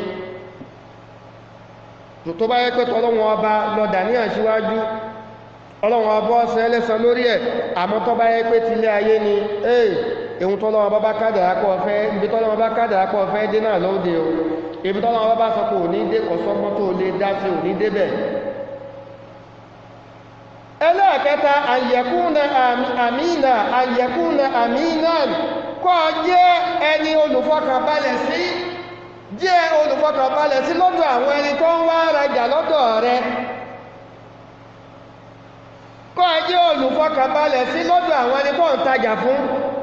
tó bá yẹ pé tọ́lọ́wọ́n ọba lọ́dà ní àṣíwájú ọlọ́wọ́n ọba ọ̀sẹ̀ ẹlẹ́sàn lórí ẹ̀ àmọ́ tó bá yẹ pé tilé ayé ni ee ehun tọ́lọ́wọ́n ọba bá kádàá kọ́ ọ̀fẹ́ ibi tọ́lọ́wọ́n ọba kádàá kọ́ ọ̀fẹ́ dé náà lóde o ibi tọ́lọ́wọ́n ọba bá sọ pé òní dé kọ́sọ́gbọ́n tó lè dá sí òní débẹ̀ ẹlẹ́ẹ̀kẹta àyẹ̀kúnà àmìnà àyẹ̀kúnà àmìnà kọ́ jẹ́ ẹni olùfọkànbalẹ̀ sí jẹ́ olùfọkànbalẹ̀ sí lọ́dọ̀ àwọn ẹni tó ń wá rajà lọ́dọ̀ rẹ kọ́ jẹ́ olùfọkànbalẹ̀ sí lọ́dọ̀ àwọn ẹni tó ń tajà fún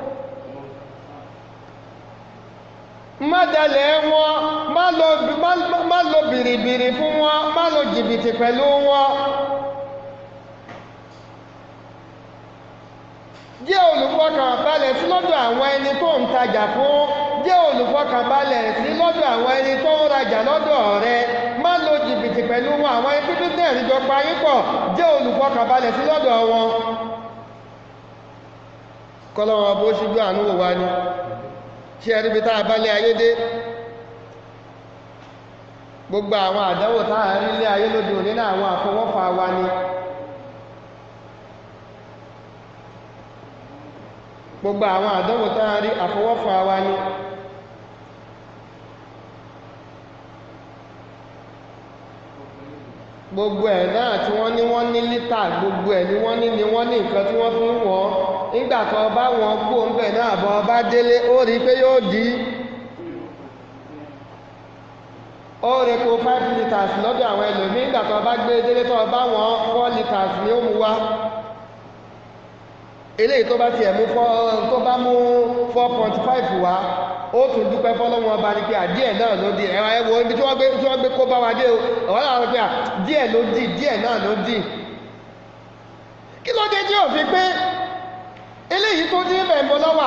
má dalẹ̀ wọn má lo bìrìbìrì fún wọn má lo jìbìtì pẹ̀lú wọn jẹ́ olùfọkànbalẹ̀ sí lọ́dọ̀ àwọn ẹni tó ń tajà fún jẹ́ olùfọkànbalẹ̀ sí lọ́dọ̀ àwọn ẹni tó ń rajà lọ́dọ̀ rẹ má lo jìbìtì pẹ̀lú wọn àwọn ẹni tí bísíǹsì jọ parí pọ̀ jẹ́ olùfọkànbalẹ̀ sí lọ́dọ̀ wọn kọ́lọ́wọ́n bó ṣíjú àánú wò wá ní ṣe ẹni bí tá a bá lé ayé dé gbogbo àwọn àdánwò tá a rí lé ayé lóde òní náà àwọn àfọwọ́fà wa ni gbogbo àwọn àdánwò tá a rí àfọwọ́fà wa ni gbogbo ẹ̀ náà tí wọ́n ní wọ́n ní lítà gbogbo ẹ̀ ni wọ́n ní ni wọ́n ní nǹkan tí wọ́n fi ń wọ́n nígbà tó bá wọn kú oúnjẹ náà bọ́ bá délé ó rí pé yóò di ó rí kó five litres lọ́dọ̀ àwọn ẹlòmíì nígbà tó bá gbé délé tó bá wọn four litres ni ó mú wá eléyìí tó bá tiẹ̀ mú tó bá mú four point five wá ó tún dúpẹ́ fọ́lọ́wọ́n ọba ní pé àdíẹ̀ náà ló di ẹ̀wọ̀n ẹ̀wọ̀n ibi tí wọ́n gbé tí wọ́n gbé kó bá wa dé o ọ̀wọ́n náà wọ́n pé à díẹ̀ ló di díẹ̀ náà ló di kí ló dé tí ò fi pé eléyìí tó dín bẹ̀ ń bọ́ lọ́wà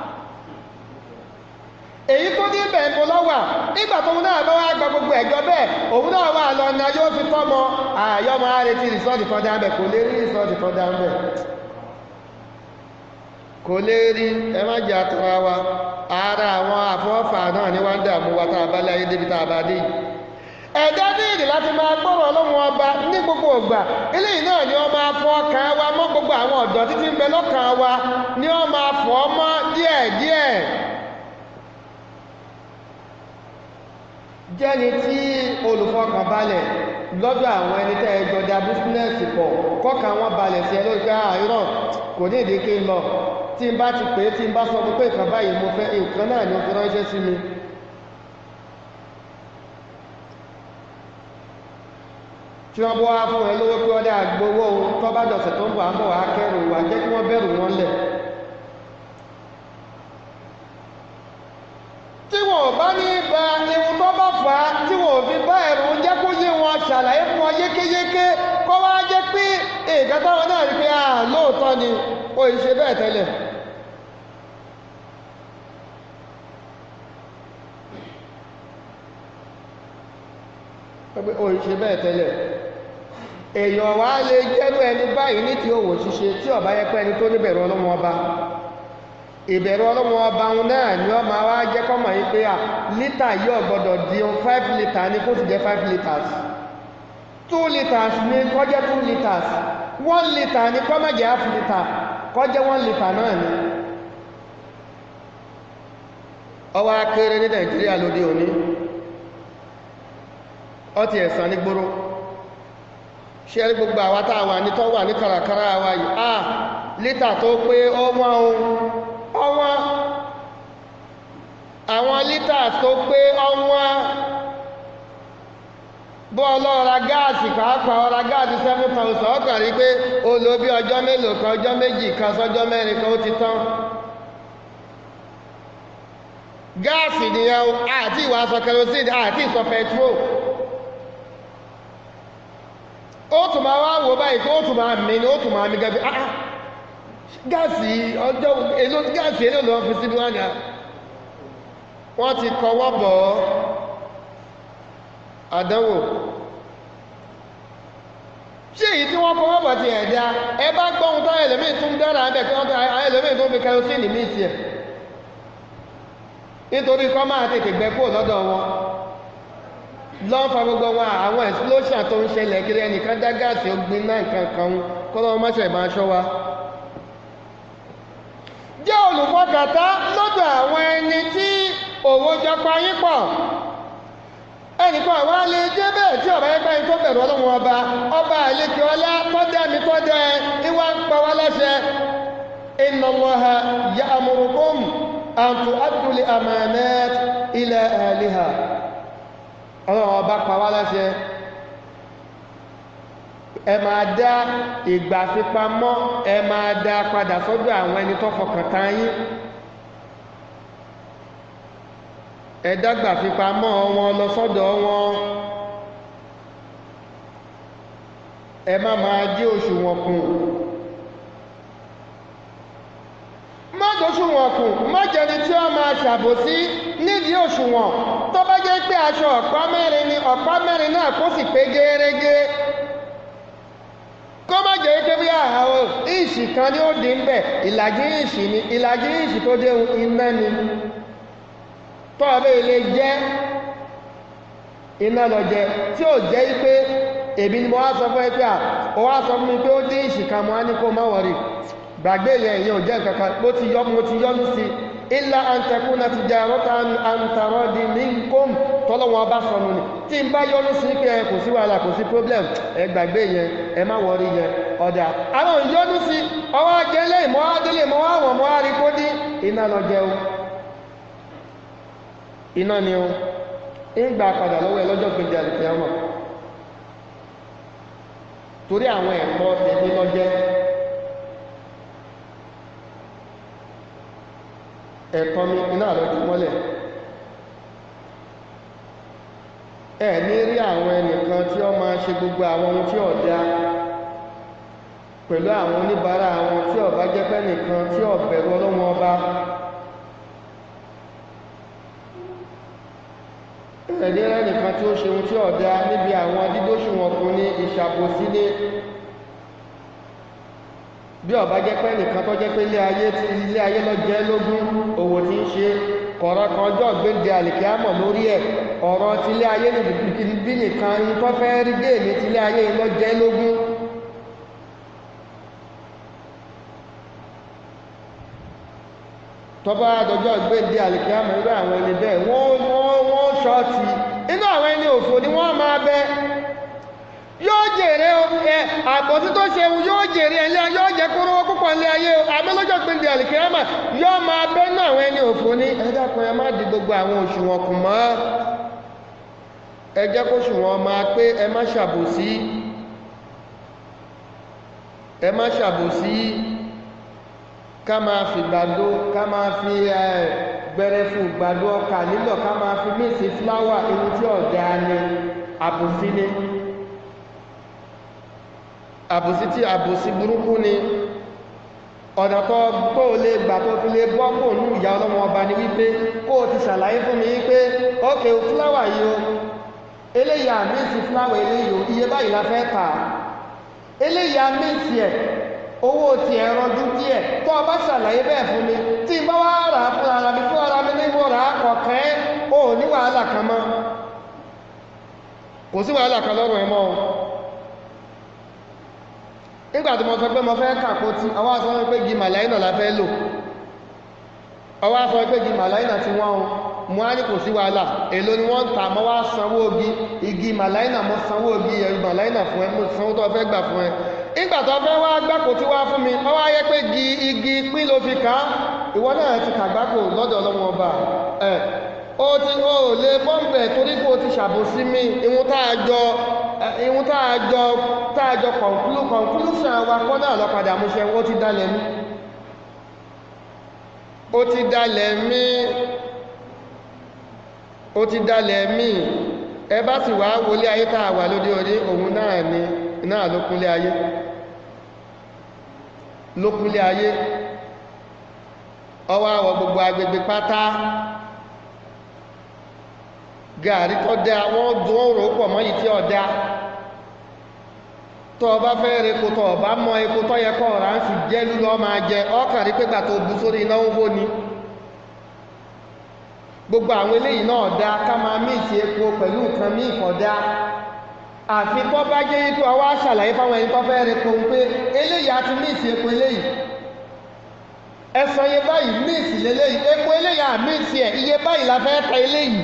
èyí tó dín bẹ̀ ń bọ́ lọ́wà nígbà tó ń náà bá wá gba gbogbo ẹ̀jọ́ bẹ́ẹ̀ òun náà wà lọ ní ayé ó fi tọ́mọ àyọ́mọ àrètí rìsọ́ọ̀tì kan dá bẹ̀ kò lè rí rìsọ́ọ̀tì kan dá bẹ̀ kò lè rí ẹ má jà tara wa ara àwọn àfọ́fà náà ní wá ń dààmú wa tá a bá láyé débi tá a bá dé yìí ẹ̀dá níìdì láti máa gbọ́rọ̀ ọlọ́run ọba ní gbogbo ògbà eléyìí náà ni wọ́n máa fọ ọkàn wa mọ́ gbogbo àwọn ọ̀dọ́ títí ń bẹ lọ́kàn wa ni wọ́n máa fọ́ mọ́ díẹ̀díẹ̀ jẹ́ni tí olùfọkànbalẹ̀ lọ́dọ̀ àwọn ẹni tẹ́ ẹ jọdá bísínẹ́sì pọ̀ kọ́kàn wọn balẹ̀ sí ẹ lórí pé àìrọ̀ kò ní ìdí kí n lọ tí n bá ti pè é tí n bá sọ fún pé nǹkan báyìí mo fẹ́ nǹkan náà ni ó fi ránṣẹ́ sí mi tí wọ́n bọ́ wá fún ẹ lówó pé ọdá gbowó tó bá dọ̀sẹ̀ tó ń bọ̀ àbọ̀ wá kẹrù wá jẹ́ kí wọ́n bẹ̀rù wọn lẹ̀ tí wọ́n bá ní ba ihun tó bá fà á tí wọ́n fi bá ẹ̀rù jẹ́ kó yé wọn ṣàlàyé fún wọn yékéyéké kó wá jẹ́ pé èèkà táwọn náà rí pé à lóòótọ́ ni ó ì ṣe bẹ́ẹ̀ tẹ́lẹ̀ pé ó ì ṣe bẹ́ẹ̀ tẹ́lẹ̀ èèyàn wá lè jẹ́rú ẹni báyìí ní ti òwò ṣíṣe tí ó bá yẹ pé ẹni tó níbẹ̀rù ọlọ́mọ ọba ìbẹ̀rù ọlọ́mọ ọba òun náà ni ó máa wá jẹ́ kọ́mọ̀ yìí pé à lítà yóò gbọ́dọ̀ di five litre ní kó sì jẹ́ five litres two litres ní kó jẹ́ two litres one litre ní kó má jẹ́ half litre kó jẹ́ one litre náà ni ọwọ́ akéré ní nàìjíríà lóde òní ọtí ẹ̀sán ní gbóró ṣe rí gbogbo àwa tá a wà ní tó wà ní kàràkàrà wa yìí à lítà tó pé ọwọ́n ohun ọwọ́n àwọn lítà tó pé ọwọ́n bọ́ ọlọ́ra gáàsì pàápàá ọra gáàsì seven thousand ọkàn rí pé ó lò bí ọjọ́ mélòó kan ọjọ́ méjì kan sọ́jọ́ mẹ́rin kan ó ti tán gáàsì nìyẹn àti ìwà aṣọ kerosene àti ìsọ petrol ó tún máa wá wò báyìí tó tún máa mì ní ó tún máa mì gẹ́gẹ́ ah gáàsì ọjọ́ èlò gáàsì èlò lọ́wọ́ fi síbi wọ́n ní wọ́n ti kọwọ́ bọ̀ ọ́ àdánwò ṣé èyí tí wọ́n kọwọ́ bọ̀ ti ẹ̀dá ẹ bá gbọ́hun tó ẹlòmíì tún dára ẹ̀ kí wọ́n tó ẹlòmíì tó fi kerosene mí sí ẹ̀ nítorí kọ́ máa tètè gbẹ kó lọ́dọ̀ wọn lọ́n fa gbogbo wọn àwọn explosion tó ń ṣẹlẹ̀ kiri ẹnìkan dá gáàsì ogbin náà nǹkan kan kọ́ lọ́wọ́ mọ́ṣẹ̀ máa ṣọ́ wa jẹ́ olùfọkàtà lọ́dọ̀ àwọn ẹni tí òwò jọ pa yín pọ̀ ẹnìkan àwọn alẹ́ jẹ́ bẹ́ẹ̀ tí ọ̀rọ̀ ẹgbẹ́ yín tó bẹ̀rù ọlọ́run ọba ọba àlekè ọlá tọ́jà mi tọ́jà ẹ ìwà ń pa wá láṣẹ inna Allaha ya'murukum an tu'addu al-amanat ila ahliha ọlọ́run ọba pa wá láṣẹ ẹ máa dá ìgbà fipamọ́ ẹ máa dá padà sọ́dọ̀ àwọn ẹni tó fọkàn tán yín ẹ dágbà fipamọ́ wọn lọ sọ́dọ̀ wọn ẹ má máa jí òṣùwọ̀n kù má dòṣùwọ̀n kù má jẹni tí ó máa ṣàbòsí nídìí òṣùwọ̀n tó bá jẹ́ pé aṣọ ọ̀pá mẹ́rin ni ọ̀pá mẹ́rin náà kó sì pé gẹ́rẹ́gẹ́ kó má jẹ́ pé bí àwọn ìṣì kan ní ó dín bẹ̀ ìlàjì ìṣì ni ìlàjì ìṣì tó dé iná ni tó ọbẹ̀ ilé jẹ́ iná lọ jẹ tí ó jẹ́ pé èmi ni mo wá sọ fún ẹ pé à ó wá sọ fún mi pé ó dín ìṣì kan mo á ní kó má wọ̀rí gbàgbé yẹn ìyẹn ò jẹ́ kankan mo ti yọ mo ti yọnu sí ilá àǹtẹ̀kùnà ti jẹ́ àrọ́ta àǹtàrọ́dì ní kóm tọ́lọ́wọ́n bá sọnù ni tí n bá yọnu sí pé ẹ kò sí wàhálà kò sí problem ẹ gbàgbé yẹn ẹ má wọrí yẹn ọ̀dà àwọn ìyọnu sí ọwọ́ ajẹ́lé ìmọ̀ adélé mọ́ àwọn ọmọ àrí kó dín iná lọ jẹ o iná ni o ń gbà padà lọ́wọ́ ẹ lọ́jọ́ gbèdé àlùfẹ́ ọmọ torí àwọn ẹ̀kọ́ tẹ̀lé lọ́jẹ́ ẹ̀tọ́ mi iná àlọ́jú mọ́lẹ̀ ẹ̀ ní rí àwọn ẹnìkan tí ó máa ṣe gbogbo àwọn ohun tí ó dá pẹ̀lú àwọn oníbàárà àwọn tí ó bá jẹ́ pé nìkan tí ó bẹ̀rù ọlọ́wọ́n ọba ẹ̀dí rẹ̀ nìkan tí ó ṣe ohun tí ó dá níbi àwọn dídóṣùwọ̀n ọkùnrin ìṣàbòsí ní bí ó bá jẹ́ pé nìkan tó jẹ́ pé ilé ayé tí ilé ayé lọ jẹ́ lógún òwò tí ń ṣe kọ̀rọ̀ kan ọjọ́ gbéǹde àlìkíámọ̀ lórí ẹ̀ ọ̀rọ̀ tí ilé ayé bí nìkan ń tó fẹ́ rí géèmì tí ilé ayé lọ jẹ́ lógún tọ́bá àdọ́jọ́ gbéǹde àlìkíámọ̀ irú àwọn ẹni bẹ́ẹ̀ wọ́n wọ́n wọ́n ṣọ́ọ̀tì inú àwọn ẹni òfò ni wọ́n máa bẹ́ yóò jèrè ẹ àbọ̀tí tó ṣe yóò jèrè ẹ̀lẹ́ yóò jẹ́ kóró púpọ̀ ní ayé àmẹ́lọ́jọ́ gbẹ̀ndì àlìkìyàmà yóò máa bẹ́ náà àwọn ẹni òfò ní ẹ̀dàkùn ẹ má di gbogbo àwọn òṣùwọ̀n kù mọ́ ẹ jẹ́ kó ṣùwọ̀n máa pé ẹ má ṣàbòsí ẹ má ṣàbòsí ká máa fi gbàdó ká máa fi gbẹrẹfù gbàdó ọkà nílò ká máa fi míìsì fúláwà ewu tí ọ̀dà ni àbòsí ni àbòsí tí àbòsí burúkú ni ọ̀nà tó tó lè gbà tó fi lè bọ́ kò ní ìyá ọlọ́mọ ọba ni wípé kó o ti ṣàlàyé fún mi wípé ókè fúláwà yìí o eléyà míìsì fúláwà eléyìí o iye báyìí la fẹ́ tà eléyà míìsì ẹ̀ owó ti ẹ̀rọ dún díẹ̀ tó o bá ṣàlàyé bẹ́ẹ̀ fún mi tí n bá wá rà á fún ara mi fún ara mi ní mo rà á kọ̀ọ̀kan ó ní wàhálà kan mọ́ kò sí wàhálà kan lọ́rùn ẹ̀ mọ́ o nígbà tí mo sọ pé mo fẹ́ kàkó tí ọwọ́ sọ pé gi màláìnà la fẹ́ lò ọwọ́ sọ pé gi màláìnà tí wọ́n mú á ní kò sí wàhálà èlò ni wọ́n ń tà mọ́ wá sanwó ogi igi màláìnà mọ́ sanwó ogi ẹ̀rù màláìnà fún ẹ mo sanwó tó fẹ́ gbà fún ẹ nígbà tó fẹ́ wá gbáko tí wá fún mi ọwọ́ ayé pé gi igi pín ló fi kà á ìwọ náà ti kàgbákò lọ́dọ̀ ọlọ́wọ́n ọba ẹ̀ ó ti ó lè bọ́m̀bẹ̀ torí kó o ti ṣàbòsí mi ìwọ̀n tá a jọ ìwọ̀n tá a jọ tá a jọ kọ̀ǹkúlù conclusion wa kọ́ náà lọ́padà mú ṣe ó ti dalẹ̀ mí ó ti dalẹ̀ mí ó ti dalẹ̀ mí ẹ bá sì wá wọlé ayé tá a wà lóde òní òun náà ni náà ló kúnlé ayé ló kúnlé ayé ọwọ́ àwọ̀ gbogbo agbègbè pátá gàrí tó dá wọ́n dún òrò pọ̀ mọ́ yìí tí ó dá tó o bá fẹ́ rí epo tó o bá mọ epo tó yẹ kọ́ ọ̀rá ń sì jẹ́ lúlọ́ máa jẹ ọkàn rí pẹ́gbà tó bú sórí iná owó ni gbogbo àwọn eléyìí náà dá ká máa míìsì epo pẹ̀lú nǹkan míì kódà àfi tó bá jẹ́ wípé ọwọ́ àṣàlàyé fáwọn ẹni tó fẹ́ rẹ pohun pé eléyìí àti míìsì epo eléyìí ẹ̀sán iye báyìí míìsì lélẹ́yìí epo eléyìí àmíìsì ẹ̀ iye báyìí la fẹ́ ta eléyìí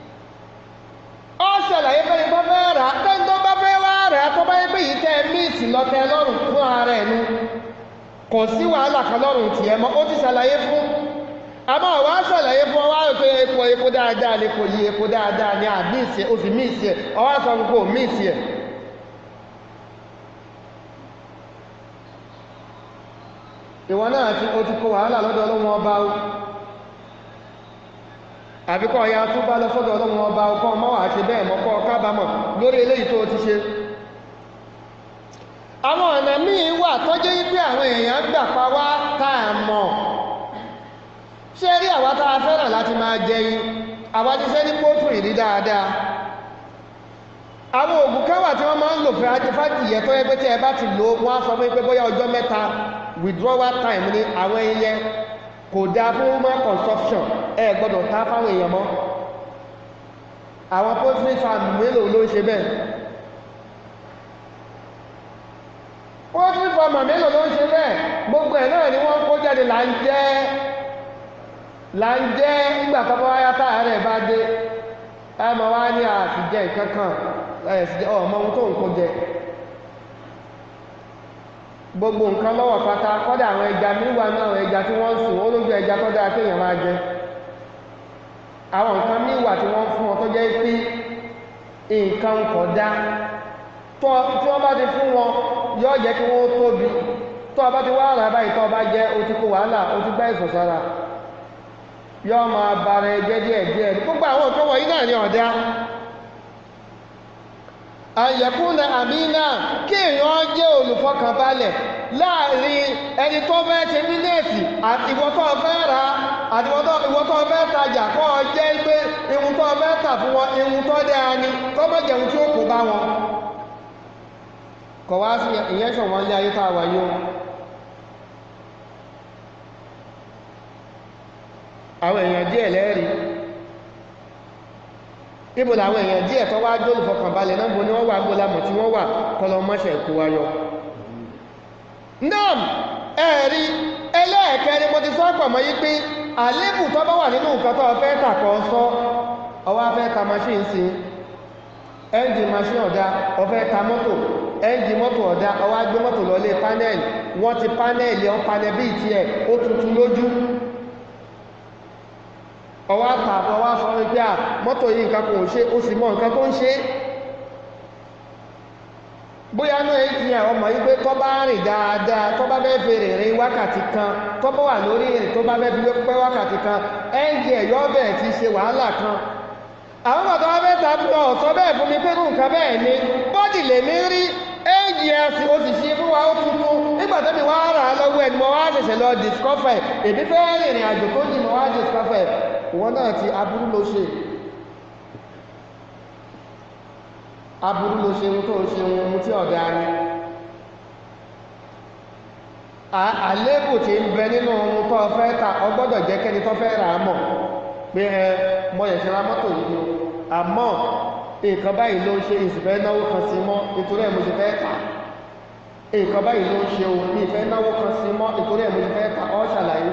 ó ṣàlàyé fẹ́ni tó fẹ́ rà á tẹ́ni tó bá fẹ́ wá rà á tó bá yẹ pé yìí tẹ́ míìsì lọ́tẹ́ lọ́rùn fún ara ẹ̀ nu kò sí wàhálà kan lọ́rùn tiẹ̀ mọ́ ó ti ṣàlàyé fún àmọ́ ọ̀wá ṣàlàyé fún ọwá rẹ̀ pé epo epo dáadáa lè kò yí epo dáadáa ní àmíìsì ẹ̀ ó sì míìsì ẹ̀ ọwá sọ fún kò míìsì ẹ̀ ìwọ náà ti o ti kó wàhálà lọ́dọ̀ ọlọ́run ọba o àbíkọ́ ọ̀yà tó bá lọ sọ́dọ̀ ọlọ́run ọba ọkọ̀ ọmọ wà ṣe bẹ́ẹ̀ mọ́kọ́ kábàámọ̀ lórí eléyìí tó ti ṣe àwọn ọ̀nà míì wà tọ́jú wípé àwọn èèyàn gbà pa wá tá a mọ̀ ṣé rí àwa tá a fẹ́ràn láti máa jẹyin àwa ti ṣe ní pọ́tù ìrí dáadáa àwọn òògùn kan wà tí wọ́n máa ń lò fún adífàdìyẹ tó yẹ pé tí ẹ bá ti lò wọ́n á sọ fún pé bóyá ọjọ́ mẹ́ta withdrawal time ni àwọn ẹyẹ kò dáa fún human consumption ẹ gbọ́dọ̀ ta fáwọn èèyàn mọ́ àwọn poultry farm mélòó ló ń ṣe bẹ́ẹ̀ poultry farm mélòó ló ń ṣe bẹ́ẹ̀ gbogbo ẹ̀ náà ni wọ́n kó jáde là ń jẹ́ là ń jẹ́ nígbà tó bá wáyá táyà rẹ̀ bá dé ẹ mọ̀ wá ní àtijẹ́ nǹkan kan ẹ̀sìjẹ́ ọmọ ohun tó ń kó jẹ gbogbo nǹkan lọ́wọ́ pátá kọ́dà àwọn ẹja míwà náà àwọn ẹja tí wọ́n ń sùn ó lójú ẹja tó dáa kéèyàn máa jẹ àwọn nǹkan míwà tí wọ́n fún wọn tó jẹ́ pé nǹkan kọ̀ dá tí wọ́n bá ti fún wọn yóò jẹ́ kí wọ́n tóbi tó o bá ti wá ara báyìí tó o bá jẹ́ o ti kó wàhálà o ti gbá ìsọ̀sára yóò máa bara ẹjẹ́ díẹ̀ díẹ̀ gbogbo àwọn nǹkan wọ̀nyí náà ní ọ̀dá àyẹ̀kúnlẹ̀ àmínà kí èèyàn jẹ́ olùfọkànbalẹ̀ láàrin ẹni tó fẹ́ ṣe bílẹ̀sì àti ìwọ tó fẹ́ ra àti ìwọ tó fẹ́ tajà kọ́ ọ jẹ́ pé ihun tó fẹ́ tà fún wọn ihun tó dáa ni tó mọ̀ jẹun tí ó kó bá wọn kọ̀ wá sí ìyẹn ṣọ̀wọ́n lé ayé tá a wà yìí o àwọn èèyàn díẹ̀ lẹ́rìí níbo làwọn èèyàn díẹ̀ tó wá jó olùfọkànbalẹ̀ náà bó ní wọ́n wà gbólamọ̀ tí wọ́n wà kọlọ mọ́ṣẹ̀ kó wáyọ nam ẹ̀rí ẹlẹ́ẹ̀kẹrin mo ti sọ pọ̀ mọ́ yí pé àlébù tó bá wà nínú nǹkan tó fẹ́ tàkọ́ sọ ọwọ́ fẹ́ ta machine sí ẹ́ńjì machine ọ̀dá ọfẹ́ ta mọ́tò ẹ́ńjì mọ́tò ọ̀dá ọwọ́ gbé mọ́tò lọlé panel wọ́n ti panel ọ́n panel bíi tiẹ̀ ó tuntun lójú ọwá tààbọ̀ ọwá sọ wípé à mọ́tò yìí nǹkan kò ṣe ó sì mọ́ nǹkan tó ń ṣe bóyá náà èyí ẹ̀ ọmọ yìí pé tọ́ bá rìn dáadáa tọ́ bá bẹ́ẹ̀ fèrè rìn wákàtí kan tọ́ bá wà lórí rìn tó bá bẹ́ẹ̀ fi pẹ́ wákàtí kan ẹ́ǹjì ẹ̀yọ́ bẹ̀ẹ̀ ti ṣe wàhálà kan àwọn bàtà wá bẹ́ẹ̀ tàbí ọ̀sọ́ bẹ́ẹ̀ fún mi pé nù nǹkan bẹ́ẹ̀ ni bọ́dì lèmi rí ẹ́ǹjì ẹ̀sìn ó sì ṣe fún wa ó tuntun nígbà tẹ́mi wá rà á lọ́wọ́ ẹni mo wá ṣẹ̀ṣẹ̀ lọ discover èmi fẹ́ rìnrìn àjò tó jì mo wá discover ìwọ náà ti aburú ló ṣe aburú ló ṣe ohun tó ń ṣe ohun tí ọ̀dá ni àlébù tí ń bẹ nínú ohun tó fẹ́ ta ọgbọ́dọ̀ jẹ́ kẹ́ni tó fẹ́ rà á mọ̀ pé ẹ mọ ẹ̀ṣẹ̀ ra mọ́tò yìí o àmọ́ nǹkan báyìí ló ń ṣe ìsìfẹ́ náwó kan sí mọ́ nítorí ẹ̀ mo ṣe fẹ́ tà nǹkan báyìí ló ń ṣe o ní ìfẹ́ náwó kan sí mọ́ nítorí ẹ̀ mo ṣe fẹ́ tà ọ́ ṣàlàyé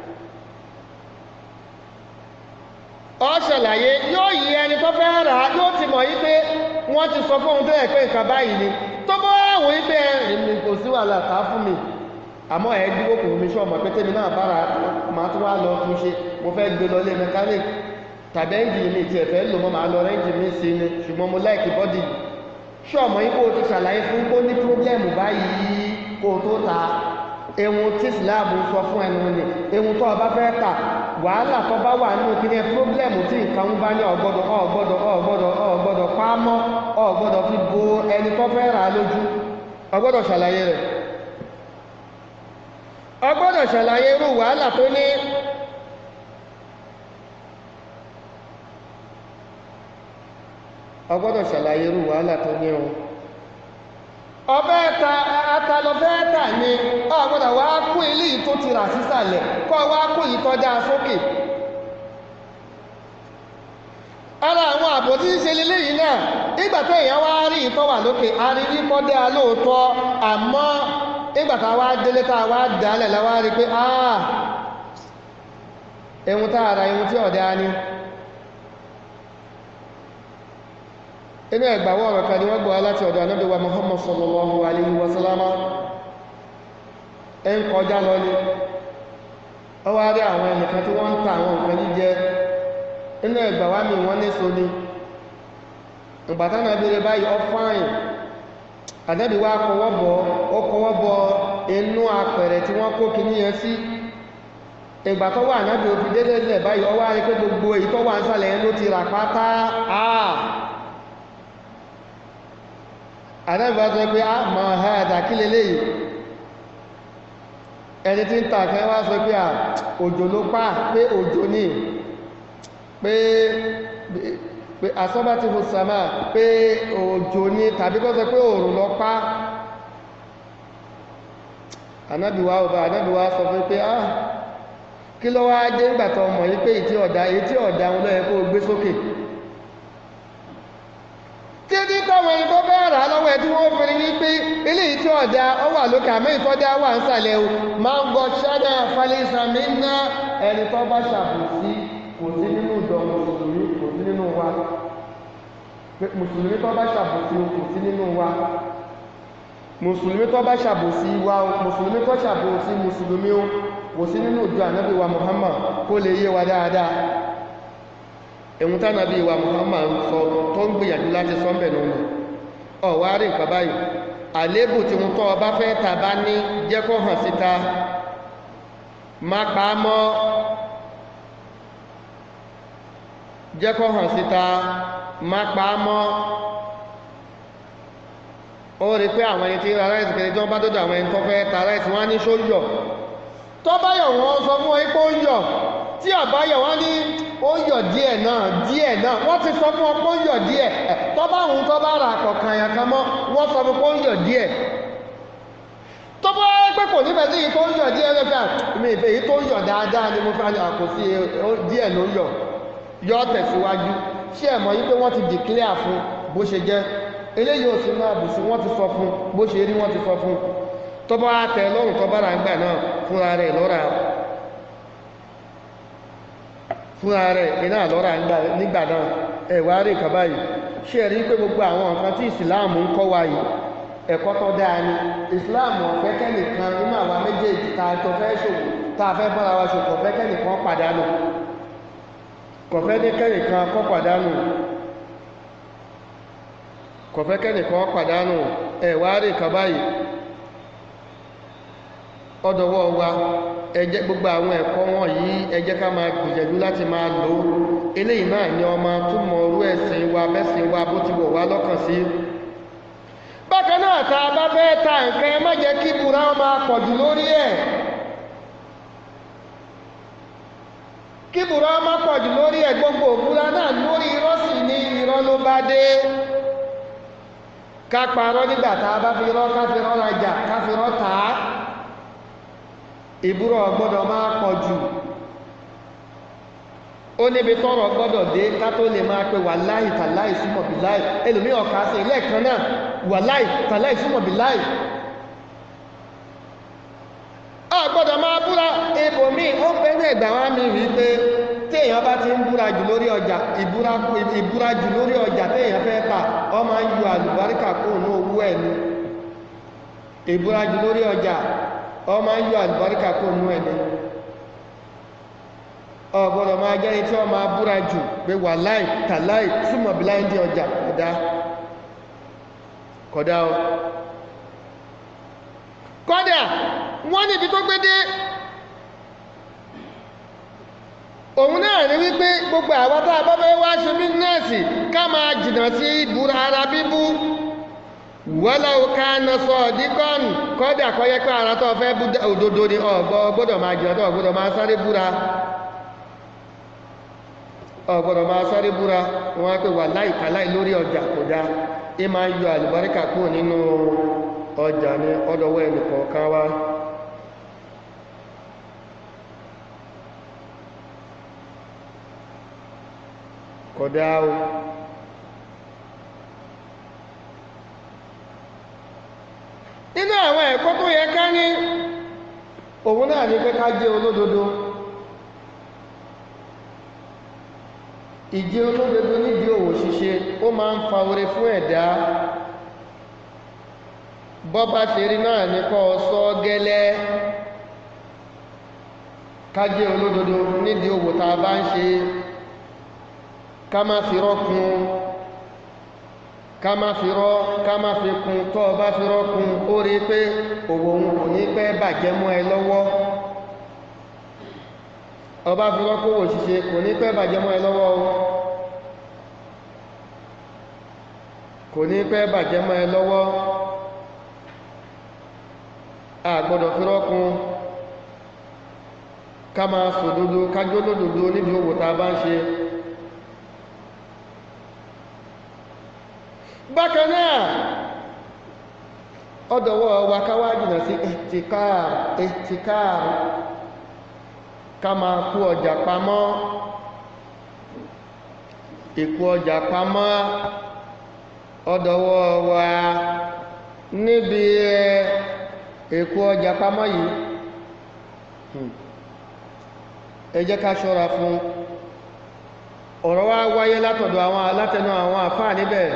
ọ ṣàlàyé yóò yí ẹni tó fẹ́ rà á yóò ti mọ̀ yí pé wọ́n ti sọ fóun tó yẹ pé nǹkan báyìí ni tó bọ́ àwọn yí pé èmi kò sí wàhálà ká fún mi àmọ́ ẹ̀ dúró kò mi ṣọ́ọ̀mọ̀ pé tèmi náà bára máa tún wá lọ tún ṣe mo fẹ́ gbé lọ lé mechanic tàbí ẹ́ǹjì mi ti ẹ̀fẹ́ lò mọ́ máa lọ rẹ́ǹjì mi sí ni ṣùgbọ́n mo láìkì bọ́dì ṣọ́ọ̀mọ̀ yí kó o ti ṣàlàyé fún kó ní pírọ́blẹ́mù báyìí kó o tó ta ehun tí ìsìláàmù sọ fún ẹnu ni ehun tó o bá fẹ́ tà wàhálà tó bá wà nínú kí ní pírọ́blẹ̀mù tí nǹkan ń bá ní ọ̀gbọ́dọ̀ ọ̀gbọ́dọ̀ ọ̀gbọ́dọ̀ ọ̀gbọ́dọ̀ pamọ́ ọ̀gbọ́dọ̀ fi bo ẹni tó fẹ́ rà lójú ọ̀gbọ́dọ̀ ṣàlàyé rẹ̀ ọ̀gbọ́dọ̀ ṣàlàyé irú wàhálà tó ní ọ̀gbọ́dọ̀ ṣàlàyé irú wàhálà tó ní o ọbẹ̀ ta atalọ́fẹ́ tà ní ọ̀gbọ́dọ̀ wá kó ilé tó ti rà sísàlẹ̀ kọ́ wá kó yìí tọ́ dáa sókè àbòtí ṣe leléyìí náà nígbà tó èèyàn wá rí ìtọ́ wà lókè a rí rí kọ́ dá lóòótọ́ àmọ́ nígbà tá a wá délé tá a wá dálẹ̀ la wá rí pé ah ehun tá a ra ehun tí ọ̀dá ni inú ẹgbàwọ́ ọ̀rọ̀ kan ni wọ́n gbọ́ láti ọ̀dọ̀ Ànábì wa Muhammad sallallahu alaihi wa sallama ẹ ń kọjá lọ ní ọ wá rí àwọn ẹnìkan tí wọ́n ń ta àwọn nǹkan jíjẹ inú ẹgbàwá mi wọ́n ní so ni ìbátánà bèèrè báyìí ọ fáyìn Ànábì wa kọwọ́ bọ̀ ó kọwọ́ bọ̀ inú apẹ̀rẹ̀ tí wọ́n kó kìíní yẹn sí ìgbà tó wà Ànábì ó fi dédé lẹ̀ báyìí ọ wá rí pé gbogbo èyí tó wà ń sàlẹ̀ yẹn ló ti rà pátá àà àdábìbá tó pé a ma ha ẹ̀dà kí lè léyìí ẹni tí ń tàkẹ́ wá sọ pé à òjò ló pá pé òjò ní pé pé asọ́bá ti fò sàmà pé òjò ní tàbí kọ́ sọ pé òòrùn lọ pá ànábìwá ọba ànábìwá sọ fún pé ah kí ló wá dé nígbàtọ̀ ọmọ yí pé ìtí ọ̀dá èyí tí ọ̀dá wọn lọ́yẹ kó gbé sókè títí táwọn ẹni tó bẹ́ẹ̀ rà lọ́wọ́ ẹ̀ tí wọ́n fi rí pé eléyìí tí ọ̀dá ọ wà lókè àmọ́ ìtọ́dá wà ń sàlẹ̀ o máa ń gbọ́ ṣádà falẹ́sàmì ná ẹni tó bá ṣàbòsí kò sí nínú ìjọ mùsùlùmí kò sí nínú wa mùsùlùmí tó bá ṣàbòsí kò sí nínú wa mùsùlùmí tó bá ṣàbòsí wa mùsùlùmí tó ṣàbòsí mùsùlùmí o kò sí nínú ìjọ ànábì wa Muhammad kó lè yé wa dáadáa ẹ̀hun tá nàbí wa Muhammad sọ tó ń gbìyànjú láti sọ́mbẹ̀ nínú ọ̀wá rí nǹkan báyìí àlébù tí wọ́n tọ́ ọba fẹ́ ta bá ní jẹ́ kó hàn síta má pa á mọ́ jẹ́ kó hàn síta má pa á mọ́ ó rí pé àwọn ẹni tí ra ráìsì kẹrẹ tí wọ́n bá dọ́dọ̀ àwọn ẹni tó fẹ́ ta ráìsì wọ́n á ní ṣó yọ̀ tó bá yọ̀ wọ́n sọ fún wọn pé ó yọ̀ tí àbáyọ̀ wọ́n ní ó yọ̀ díẹ̀ náà díẹ̀ náà wọ́n ti sọ fún ọ pé ó yọ̀ díẹ̀ tó bá hùn tó bá ra àkọ̀kan àyàn kan mọ́ wọ́n sọ fún pé ó yọ̀ díẹ̀ tó bá pé kò nífẹ̀ẹ́ sí èyí tó ń yọ̀ díẹ̀ lẹ́fẹ̀ẹ́ mi ìfẹ́ èyí tó ń yọ̀ dáadáa ni mo fẹ́ àkó sí díẹ̀ ló yọ̀ yọ tẹ̀síwájú ṣé ẹ̀ mọ̀ yí pé wọ́n ti declare fún bó ṣe jẹ́ eléyìí ò sí náà bùsùn wọ́n ti sọ fún bó ṣe rí wọ́n ti sọ fún tó bá tẹ lọ́rùn tó bá ra ń gbà náà fúnra rẹ̀ lọ́ra fúnra rẹ̀ iná lọ́ra nígbà náà ẹ̀wà rí nǹkan báyìí ṣe rí pé gbogbo àwọn nǹkan tí ìsìláàmù ń kọ́ wa yìí ẹ̀kọ́ tó dáa ni ìsìláàmù ọ̀fẹ́ kẹ́nìkan nínú àwa méjèèjì ta tó fẹ́ ṣòwò tá a fẹ́ bọ́ra wa ṣòwò ọ̀fẹ́ kẹ́nìkan pàdánù kọ̀fẹ́ ní kẹ́nìkan kọ́ pàdánù kọ̀fẹ́ kẹ́nìkan pàdánù ẹ̀wà rí nǹkan báyìí ọdọ̀wọ́ wa ẹ jẹ́ gbogbo àwọn ẹ̀kọ́ wọn yìí ẹ jẹ́ ká máa gbìyànjú láti máa lò ó eléyìí náà ni ọmọ túmọ̀ orú ẹ̀sìn wa bẹ́sìn wa bó ti wọ̀ wá lọ́kàn sí bákan náà tá a bá fẹ́ ta nǹkan ẹ má jẹ́ kí búra máa pọ̀jù lórí ẹ̀ kí búra máa pọ̀jù lórí ẹ̀ gbogbo búra náà lórí irọ́ sì ní irọ́ ló bá dé ká parọ́ nígbà tá a bá fi irọ́ ká fi irọ́ rajà ká fi irọ́ tà á ìbúrọ̀ gbọ́dọ̀ máa pọ̀ jù ó níbi tọ́rọ̀ gbọ́dọ̀ dé ká tó lè máa pe wàláì tàláì súnmọ̀ bí láì ẹlòmí ọ̀ká sí ilé ẹ̀kan náà wàláì tàláì súnmọ̀ bí láì a gbọ́dọ̀ máa búra ibòmí ó bẹ́rẹ̀ ẹ̀gbà wá mi rí pé téèyàn bá ti ń búra jù lórí ọjà ìbúra jù lórí ọjà téèyàn fẹ́ tà ọ máa ń yọ àlùbáríkà kúrò ní owó ẹ̀ ní ìbúra jù lórí ọjà ọmọ ń yọ àlùbáríkà kó nú ẹni ọgbọ́dọ̀ máa jẹ́ tí wọ́n máa búra jù pé wà láì tàláì súnmọ̀ bí láì dí ọjà kódá kódá o kódà wọ́n níbi tó gbé dé òun náà ní wípé gbogbo àwọn tá a bá fẹ́ wá ṣe bísínẹ́sì ká máa jìnnà sí ìbúra ara bíbú wọ́láwó ká ná sọ díkọ́nù kọ́dà kọ́ yẹ pé ara tó fẹ́ òdodo ni ọ̀gbọ́ gbọ́dọ̀ máa jìnà tó ọ̀gbọ́dọ̀ máa sáré búra ọ̀gbọ́dọ̀ máa sáré búra wọ́n á pè wà láìka láì lórí ọjà kò dá ẹ máa yọ àlùbáríkà kúrò nínú ọjà ní ọdọ̀wọ́ ẹnìkọ̀ọ̀kan wá kódà o ẹ̀kọ́ tó yẹ ká ní òun náà ní pé ká jẹ́ olódodo ìjẹ́ olódodo nídìí òwò ṣíṣe ó máa ń fa oore fún ẹ̀dá bọ́bá ṣe rí náà ní kọ́ sọ gẹ́lẹ́ ká jẹ́ olódodo nídìí òwò tá a bá ń ṣe ká má fi rọ́kun ká má fi rọ́ ká má fi kun tọ́ ọ bá fi rọ́kun ó rí pé òwò òun kò ní pẹ́ bàjẹ́ mọ́ ẹ lọ́wọ́ ọba fi rọ́kun òwò ṣíṣe kò ní pẹ́ bàjẹ́ mọ́ ẹ lọ́wọ́ o kò ní pẹ́ bàjẹ́ mọ́ ẹ lọ́wọ́ a gbọ́dọ̀ fi rọ́kun ká máa sòdodo kájó lódodo níbi òwò tá a bá ń ṣe bákan náà ọdọ̀wọ́ wa káwá jìnà sí ẹ̀tìkáàr ẹ̀tìkáàr ká máa kú ọjà pamọ́ ìkú ọjà pamọ́ ọdọ̀wọ́ wa níbi ìkú ọjà pamọ́ yìí ẹ jẹ́ ká ṣọ́ra fún ọ̀rọ̀ wá wáyé látọ̀dọ̀ àwọn alátẹnu àwọn àfáà níbẹ̀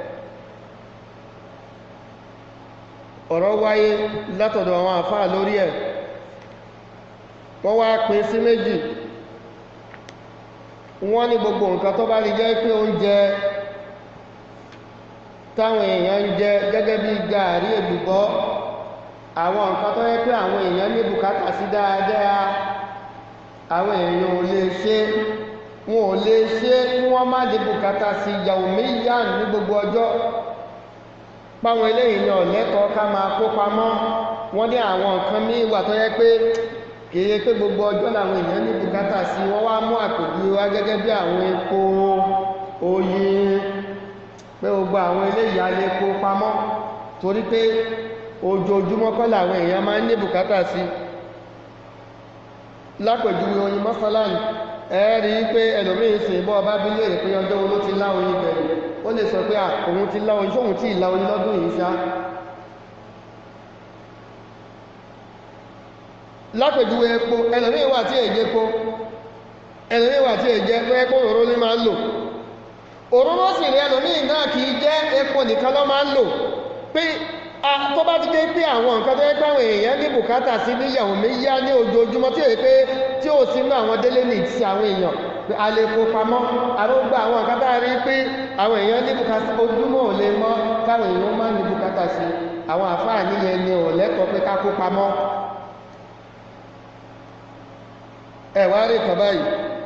ọ̀rọ̀ wáyé látọ̀dọ̀ àwọn àfáà lórí ẹ̀ wọ́n wá pín sí méjì wọ́n ní gbogbo nǹkan tó bá rí jẹ́ pé oúnjẹ táwọn èèyàn ń jẹ gẹ́gẹ́ bí gààrí èlùbọ́ àwọn nǹkan tó yẹ pé àwọn èèyàn ní bùkátà sí dáadáa àwọn èèyàn ò lè ṣe wọn ò lè ṣe kí wọ́n má di bùkátà sí ìyàwó méjìlá ní gbogbo ọjọ́ páwọn eléyìí ní ọ̀lẹ́kọ̀ọ́ ká máa kó pamọ́ wọ́n ní àwọn nǹkan míì wà tó yẹ pé kìí pé gbogbo ọjọ́ làwọn èèyàn ní bùkátà sí wọ́n wá mú àpèjú wá gẹ́gẹ́ bí àwọn epo oyin pé gbogbo àwọn eléyìí a lè kó pamọ́ torí pé ojoojúmọ́ kọ́ làwọn èèyàn máa ń ní bùkátà sí lápèjúwe oyin mọ́sálánì ẹ̀ẹ́rí pé ẹlòmíín sì bọ́ ọba bí léèrè pé ọjọ́ wo ló ti lá oyin bẹ̀rẹ̀ ó lè sọ pé òun ti lá oyin sóhun tí ìlà oyin lọ́dún yìí ṣá lápèjúwe epo ẹlòmíín wà tí èjé epo ẹlòmíín wà tí èjé pé epo òróró ní máa ń lò òróró sì rí ẹlòmíín náà kì í jẹ́ epo nìkan ló máa ń lò pé tó bá ti dé pé àwọn nǹkan tó yẹ pé àwọn èèyàn ní bùkátà sí níyàwó méjì ní ojoojúmọ́ tí èyí pé tí ò sí nínú àwọn délé ní ti àwọn èèyàn pé a lè kó pamọ́ àrógbà àwọn nǹkan tá a rí pé àwọn èèyàn ní bùkátà ojúmọ́ ò lè mọ́ káwọn èèyàn máa ní bùkátà sí àwọn àfáà níyẹn ni ò lẹ́tọ̀ọ́ pé ká kó pamọ́ ẹ wá rí kan báyìí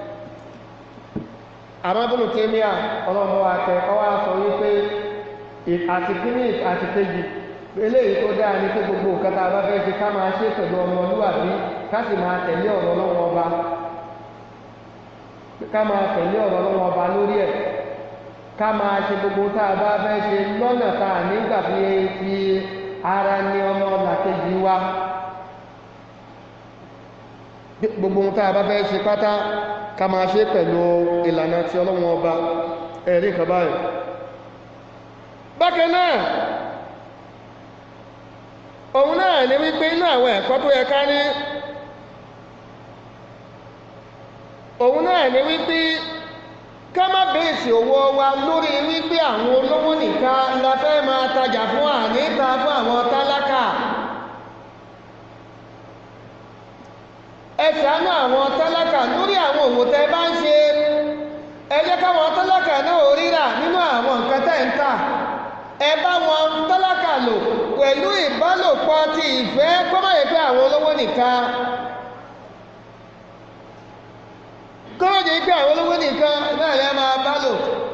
àmọ́bùnú tèmíà ọlọ́mọ àtẹ ọwọ́ sọ wípé àti kíní àti kejì eléyìí tó dáa ní pé gbogbo nǹkan tá a bá fẹ́ ṣe ká máa ṣe pẹ̀lú ọmọlúwàbí ká sì máa tẹ̀lé ọ̀rọ̀ lọ́wọ́ ọba ká máa tẹ̀lé ọ̀rọ̀ lọ́wọ́ ọba lórí ẹ̀ ká máa ṣe gbogbo tá a bá fẹ́ ṣe lọ́nà tá a nígbà fi fi ara ní ọmọ làkejì wa gbogbo tá a bá fẹ́ ṣe pátá ká máa ṣe pẹ̀lú ìlànà tí ọlọ́wọ́ ọba ẹ̀rí kan báyìí bákan náà òun náà ni wípé inú àwọn ẹ̀kọ́ tó yẹ ká ní òun náà ni wípé ká má bèèsì owó wa lórí wípé àwọn olówó nìkan la fẹ́ máa tajà fún àníta fún àwọn tálákà ẹ ṣàánú àwọn tálákà lórí àwọn òwò tẹ́ bá ń ṣe ẹ jẹ́ káwọn tálákà náà ríra nínú àwọn nǹkan tẹ́ ń tà ẹ bá wọn tálákà lò pẹ̀lú ìbálòpọ̀ ti ìfẹ́ kọ́mọ̀yẹ pé àwọn olówó nìkan kọ́mọ̀yẹ pé àwọn olówó nìkan náà lẹ́ máa bá lò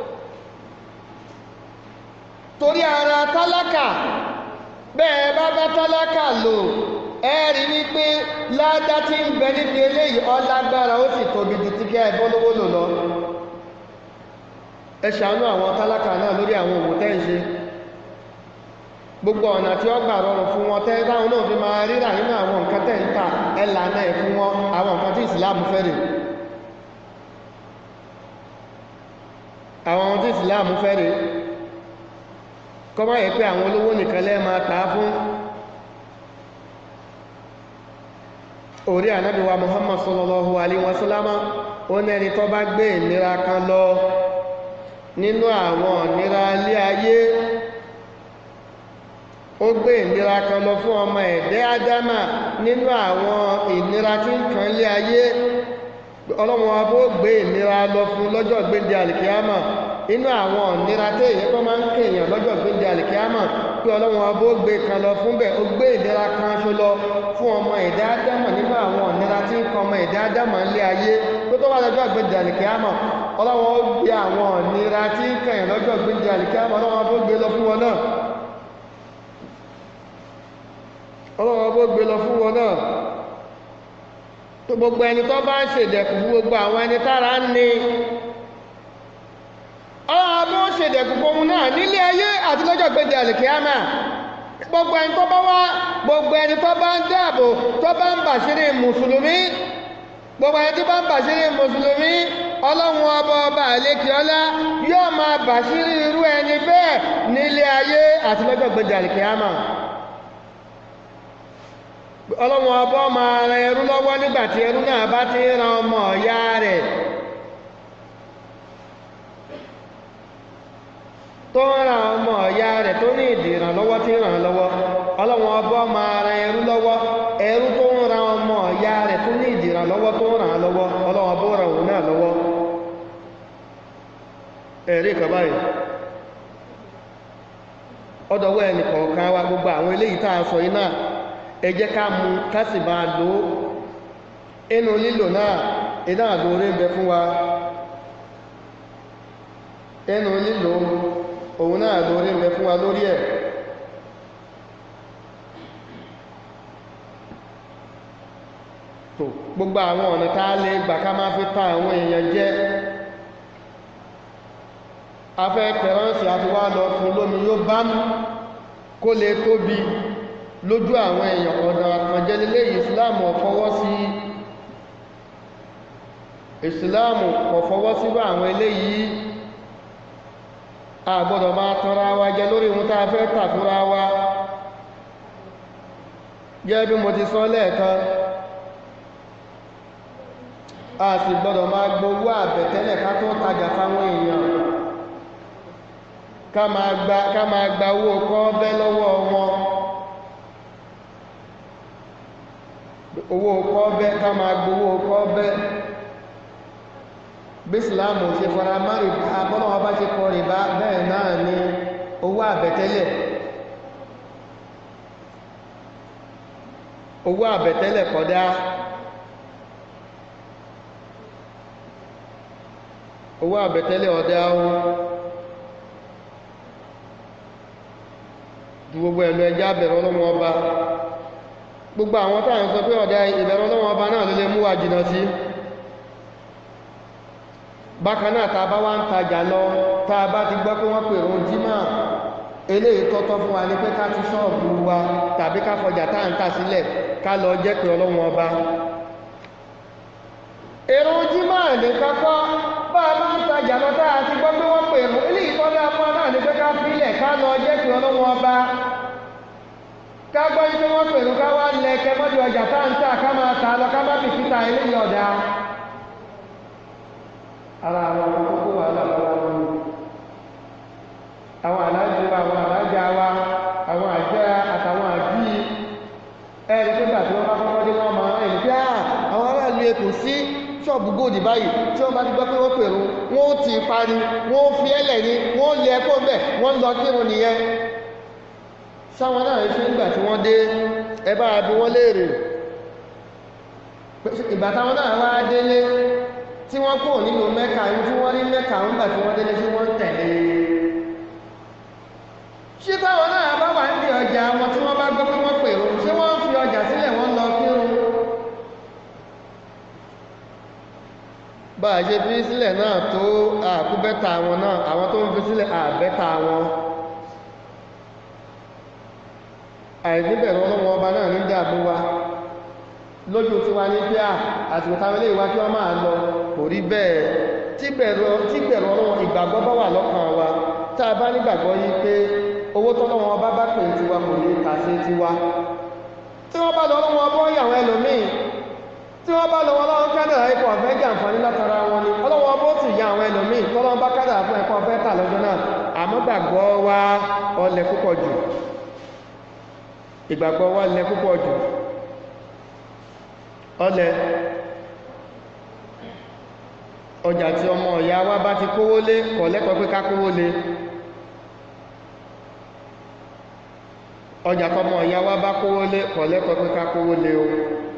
torí ara tálákà bẹ́ẹ̀ bá bá tálákà lò ẹ rí wípé ládá tí ń bẹ níbi eléyìí ọlágbára ó sì tóbi ju tí kẹ́ ẹ bọ́lówó lò lọ ẹ ṣàánú àwọn tálákà náà lórí àwọn òwò tẹ́ ń ṣe gbogbo ọ̀nà tí ó gbà rọrùn fún wọn tẹ́ táwọn náà fi máa ríra nínú àwọn nǹkan tẹ́ ń tà ẹ lànà ẹ̀ fún wọn àwọn nǹkan tí ìsìláàmù fẹ́ rè àwọn ohun tí ìsìláàmù fẹ́ rè kọ́ máa yẹ pé àwọn olówó nìkan lẹ́ máa tà á fún orí ànábì wa muhammad sallallahu alaihi wasallama ó ní ẹni tó bá gbé ìnira kan lọ nínú àwọn ìnira ilé ayé ó gbé ìnira kan lọ fún ọmọ ẹ̀dẹ́ ádámà nínú àwọn ìnira tí ń kan ilé ayé ọlọ́run wa bó gbé ìnira lọ fún lọ́jọ́ gbéǹde àlìkíámà inú àwọn ìnira tí èyí kọ́ máa ń kéèyàn lọ́jọ́ gbéǹde àlìkíámà pé ọlọ́run wa bó gbé kan lọ fún bẹ́ẹ̀ ó gbé ìnira kan ṣo lọ fún ọmọ ẹ̀dẹ́ ádámà nínú àwọn ìnira tí ń kan ọmọ ẹ̀dẹ́ ádámà ilé ayé pé tó bá lọ́jọ́ gbéǹde àlìkíámà ọlọ́run ó gbé àwọn ìnira tí ń kàn lọ́jọ́ gbéǹde àlìkíámà ọlọ́run wa bó gbé lọ fún wọn náà ọlọ́run bó gbé lọ fún wọn náà tó gbogbo ẹni tó bá ń ṣèdẹ̀kù fún gbogbo àwọn ẹni tára ń ní ọlọ́run bó ṣèdẹ̀kù fún òun náà nílé ayé àti lọ́jọ́ gbèdé àlìkíámà gbogbo ẹni tó bá wá gbogbo ẹni tó bá ń dáàbò tó bá ń bàṣírí mùsùlùmí gbogbo ẹni tó bá ń bàṣírí mùsùlùmí ọlọ́run ọba ọba àlékiọlá yóò máa bàṣírí irú ẹni bẹ́ẹ̀ nílé ayé àti lọ́jọ́ gbèdé àlìkíámà ọlọ́run ọbọ́ máa ran ẹrú lọ́wọ́ nígbàtí ẹrú náà bá ti ran ọmọ ọ̀yá rẹ̀ tó ń ran ọmọ ọ̀yá rẹ̀ tó ní ìdí ìrànlọ́wọ́ tí ń ràn lọ́wọ́ ọlọ́run ọbọ́ máa ran ẹrú lọ́wọ́ ẹrú tó ń ran ọmọ ọ̀yá rẹ̀ tó ní ìdí ìrànlọ́wọ́ tó ń ràn lọ́wọ́ ọlọ́run ọbọ́ ràn òun náà lọ́wọ́ ẹ̀rí kan báyìí ọdọ̀wọ́ ẹnì kọ̀ọ̀kan wa gbogbo àwọn eléyìí tá a sọ yìí náà ẹ jẹ́ ká mú ká sì máa lò ó inú lílò náà iná àlórí bẹ fún wa inú lílò òun náà lórí bẹ fún wa lórí ẹ̀ tó gbogbo àwọn ọ̀nà tá a lè gbà ká máa fi ta àwọn èèyàn jẹ afẹ́ tẹ̀ránsì àti wá lọ fún lómi yóò bá mú kó lè tóbi lójú àwọn èèyàn ọ̀nà àkànjẹ́lélé ìsìláàmù ọ̀fọwọ́ sí ìsìláàmù ọ̀fọwọ́ sírò àwọn eléyìí a gbọ́dọ̀ máa tanra wa jẹ lórí ohun tá a fẹ́ tà fúnra wa gẹ́gẹ́ bí mo ti sọ lẹ́ẹ̀kan a sì gbọ́dọ̀ máa gbowó àbẹ̀tẹ́lẹ̀ ká tó tajà fáwọn èèyàn ká máa gba ká máa gba owó kọ́ bẹ́ lọ́wọ́ wọn owó kọ́ bẹ́ ká máa gbowó kọ́ bẹ́ bí ìsìláàmù ṣe fara márì abọ́lọ́wọ́ bá ṣe kọ rìbá bẹ́ẹ̀ náà ni owó àbẹ̀tẹ́lẹ̀ owó àbẹ̀tẹ́lẹ̀ kódà owó àbẹ̀tẹ́lẹ̀ ọ̀dá ohun ju gbogbo ẹ̀lú ẹjá bẹ̀rẹ̀ ọlọ́wọ́ ọba gbogbo àwọn táwọn sọ pé ọ̀dá ìbẹ̀rẹ̀ ọlọ́wọ́ ọba náà ló lè mú wa jìnà sí bákan náà ta bá wá ń tajà lọ tá a bá ti gbọ́ pé wọ́n pèrò jímọ̀ eléyìí tọ́tọ́ fún wa ní pé ká ti ṣọ́ọ̀bù wa tàbí ká fọjà tá à ń tà sílẹ̀ ká lọ jẹ́ pé ọlọ́wọ́ ọba èrò jímọ̀ ní kápọ́ bá a bá ń tajà lọ tá a ti gbọ́ pé wọ́n pèrò eléyìí tọ́lá fún wa náà ní pé ká fílẹ̀ ká lọ jẹ́ pé ọlọ́wọ́ ọba ká gbọ́ ní pé wọ́n pèrò ká wá lẹ́kẹ́ mọ́jú ọjà tá à ń tà ká máa tà lọ ká má bì síta eléyìí ọ̀dà ara àwọn akókó wà lábára wọn àwọn aláàjì wa àwọn aláàjà wa àwọn àjẹ́ àtàwọn àjí ẹni tó gbà tí wọ́n bá kọ́kọ́ dé wọ́n máa ẹni pé àwọn aráàlú èkó sí ṣọ́ọ̀bù góòdì báyìí tí wọ́n bá ti gbọ́ pé wọ́n pèrò wọ́n ó ti parí wọ́n ó fi ẹlẹ̀ ní wọ́n lé ẹkọ́ bẹ̀ wọ́n lọ kírun nìyẹn sáwọn náà ṣe nígbà tí wọ́n dé ẹ bá bí wọ́n léèrè ìgbà táwọn náà wá délé tí wọ́n kò nínú mẹ́ka ní tí wọ́n rí mẹ́ka ń gbà tí wọ́n délé tí wọ́n tẹ̀lé ṣé táwọn náà bá wà ní ọjà wọn tí wọ́n bá gbọ́ pé wọ́n pèrò ṣé wọ́n fi ọjà sílẹ̀ wọ́n lọ kírun bá a ṣe fi sílẹ̀ náà tó àkúbẹ́ta wọn náà àwọn tó ń fi sílẹ̀ àbẹ́ta wọn àìníbẹ̀rẹ̀ ọlọ́wọ́ ọba náà ní dàbí wa lójú tí wá ní pé à àsìkò táwọn ilé ìwá kí wọ́n máa lọ kò rí bẹ́ẹ̀ tí bẹ̀rù ọlọ́wọ́ ìgbàgbọ́ bá wà lọ́kàn wa tá a bá nígbàgbọ́ yí pé owó tọ́lọ́wọ́ ọba bá pè tiwa kò ní ta sí tiwa tí wọ́n bá lọ ọlọ́wọ́ ọbọ̀ yàwọn ẹlòmíì tí wọ́n bá lọ́wọ́ lọ́wọ́ kádàrá ipò ọ̀fẹ́ jàǹfààní látara wọn ni ọlọ́wọ́ bó sì ya àwọn ẹlòmíì tọ́lọ́wọ́ bá kádàrá fún ẹ̀kọ́ ọ̀fẹ́ tà lọ́jọ́ náà àmọ́ gbàgbọ́ wa ọlẹ̀ púpọ̀ jù ìgbàgbọ́ wa lẹ púpọ̀ jù ọlẹ̀ ọjà tí ọmọ ọ̀yá wa bá ti kówó lé kọ̀ lẹ́kọ̀ọ́ pé ká kówó lé ọjà tọmọ ọ̀yá wa bá kówó lé kọ̀ lẹ́kọ̀ọ́ pé ká kówó lé o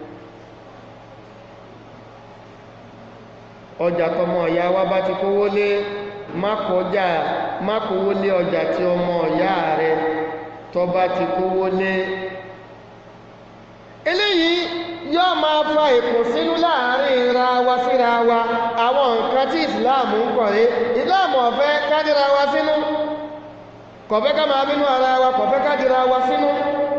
ọjà tọmọ ọ̀yá wa bá ti kówó lé má kọjá má kówó lé ọjà tí ọmọ ọ̀yá rẹ tó bá ti kówó lé eléyìí yóò máa fa ìkùnsínú láàrin ra wa síra wa àwọn nǹkan tí ìsìláàmù ń kọ̀rẹ́ ìsìláàmù ọ̀fẹ́ kádìra wa sínú kọ̀fẹ́ ká máa bínú ara wa kọ̀fẹ́ kádìra wa sínú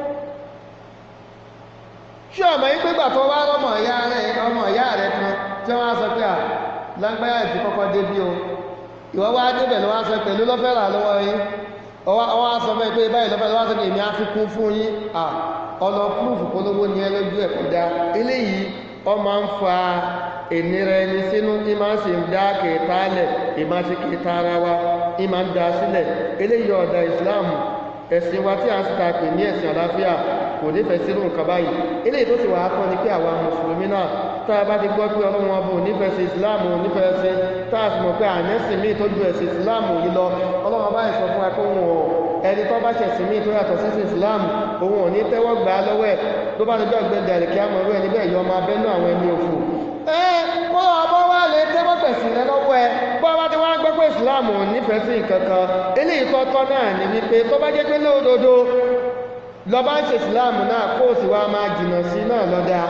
ṣé ọmọ yìí pé gbàtọ́ wá rọmọ ìyá rẹ ọmọ ìyá rẹ kan tí wọ́n á sọ pé à lágbáyà ti kọ́kọ́ débí o ìwọ́ wá débẹ̀ ló wá sọ pẹ̀lú lọ́fẹ́ rà lọ́wọ́ yín ọwọ́ á sọ fẹ́ pé báyìí lọ́fẹ́ lọ́wọ́ sọ pé èmi á fi kún fún yín à ọlọ púrúfù polówó ní ẹlójú ẹ̀kọ́ dá eléyìí ọ máa ń fa ìnira ẹni sínú ní máa ń sì ń dá kẹtàálẹ̀ ìmáa ṣe kẹta ara wa ní máa ń dá sílẹ̀ eléyìí ọ̀dà ìsìláàmù ẹ̀sìn wa tí a ń sita pè ní ẹ̀sìn àlàáfíà kò nífẹ̀ẹ́ sírù nǹkan báyìí eléyìí tó sì wà á kọ́ ni pé àwa mùsùlùmí náà tá a bá ti gbọ́ pé ọlọ́run ọba ò nífẹ̀ẹ́ sí ìsìláàmù ò nífẹ̀ẹ́ sí tá a sì mọ̀ pé ànẹ́sìn míì tó ju ẹ̀sìn ìsìláàmù yìí lọ ọlọ́run ọba ìsọ fún wa pé òun ò ẹni tó bá ṣẹ̀sìn míì tó yàtọ̀ sí ìsìláàmù òun ò ní tẹ́wọ́ gbà á lọ́wọ́ ẹ̀ tó bá ti jọ́ gbẹ̀dẹ̀ àlèkè àmọ́rú ẹni bẹ́ẹ̀ yọ ọmọ abẹ́nú àwọn ẹni òfò ẹ kó ọmọ wa lè tẹ́wọ́ pẹ̀sìn rẹ lọ́wọ́ ẹ bọ́ bá ti wá gbọ́ pé ìsìláàmù ò nífẹ̀ẹ́ sí nǹkan kan eléyìí tọ́tọ́ náà ní wípé tó bá jẹ́ pé lódodo lọ bá ń ṣe ìsìláàmù náà kó o sì wá máa jìnnà sí náà lọ́dá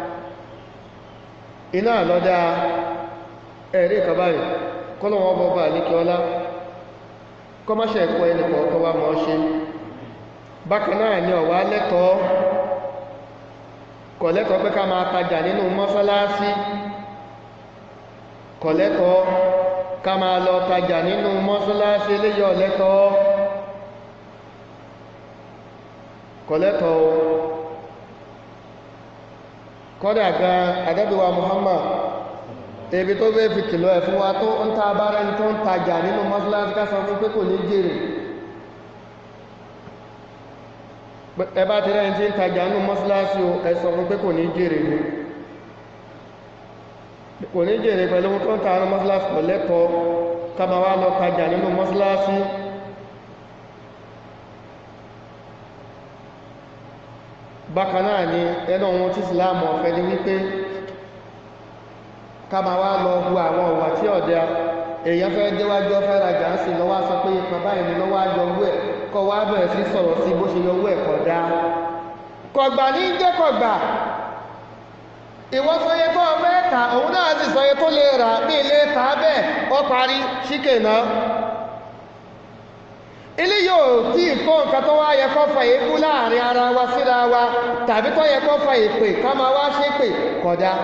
iná lọ́dá ẹ̀rí ìkàbáyì kọ́lọ̀wọ́ bọ́bá àníkẹ́ ọlá kọmọ́ṣẹ̀ ẹ̀kọ́ ẹni kọ̀ọ̀kan wá mọ́ ṣe bákan náà ni ọ̀wá lẹ́tọ̀ọ́ kọ̀lẹ́tọ̀ọ́ pé ká máa tajà nínú mọ́sálásí kọ̀lẹ́tọ̀ọ́ ká máa lọ tajà nínú mọ́sálásí eléyọ̀ lẹ́tọ̀ọ́ kọ̀lẹ́tọ̀ọ́ kọ́dà gan àdẹ́bíwa Muhammad ebi tó bẹ́ fi kìlọ̀ ẹ̀ fún wa tó ń ta bára ẹni tó ń tajà nínú mọ́sálásí ká sọ fún pé kò ní jèrè ẹ bá ti rẹ̀ tí ń tajà nínú mọ́sálásí o ẹ sọ fún pé kò ní jèrè ní kò ní jèrè pẹ̀lú tó ń ta nínú mọ́sálásí kò lẹ́tọ̀ọ́ ká máa wá lọ tajà nínú mọ́sálásí bákan náà ni ẹnu ohun tí ìsìláàmù ọ̀fẹ́ ni wípé ká máa wá lọ hu àwọn ọ̀wà tí ọ̀dẹ èèyàn fẹ́ déwájú ọfẹ́ rajà ń sìn lọ́wọ́ sọ pé ipa báyìí ni lọ́wọ́ àjọwọ́ ẹ̀ kọ́ wá bẹ̀rẹ̀ sí sọ̀rọ̀ sí bó ṣe yọwọ́ ẹ̀ kọ̀ dá kọ̀gbà ní jẹ́ kọ̀gbà ìwọ sọye tó ọfẹ́ ta òun náà sì sọye tó lè rà ní ilé ta bẹ́ẹ̀ ọ parí ṣíkè náà ilé yóò tí ìkó nǹkan tó wá yẹ kó fa èébú láàrin ara wa síra wa tàbí tó yẹ kó fa èpè ká máa wá ṣépè kódà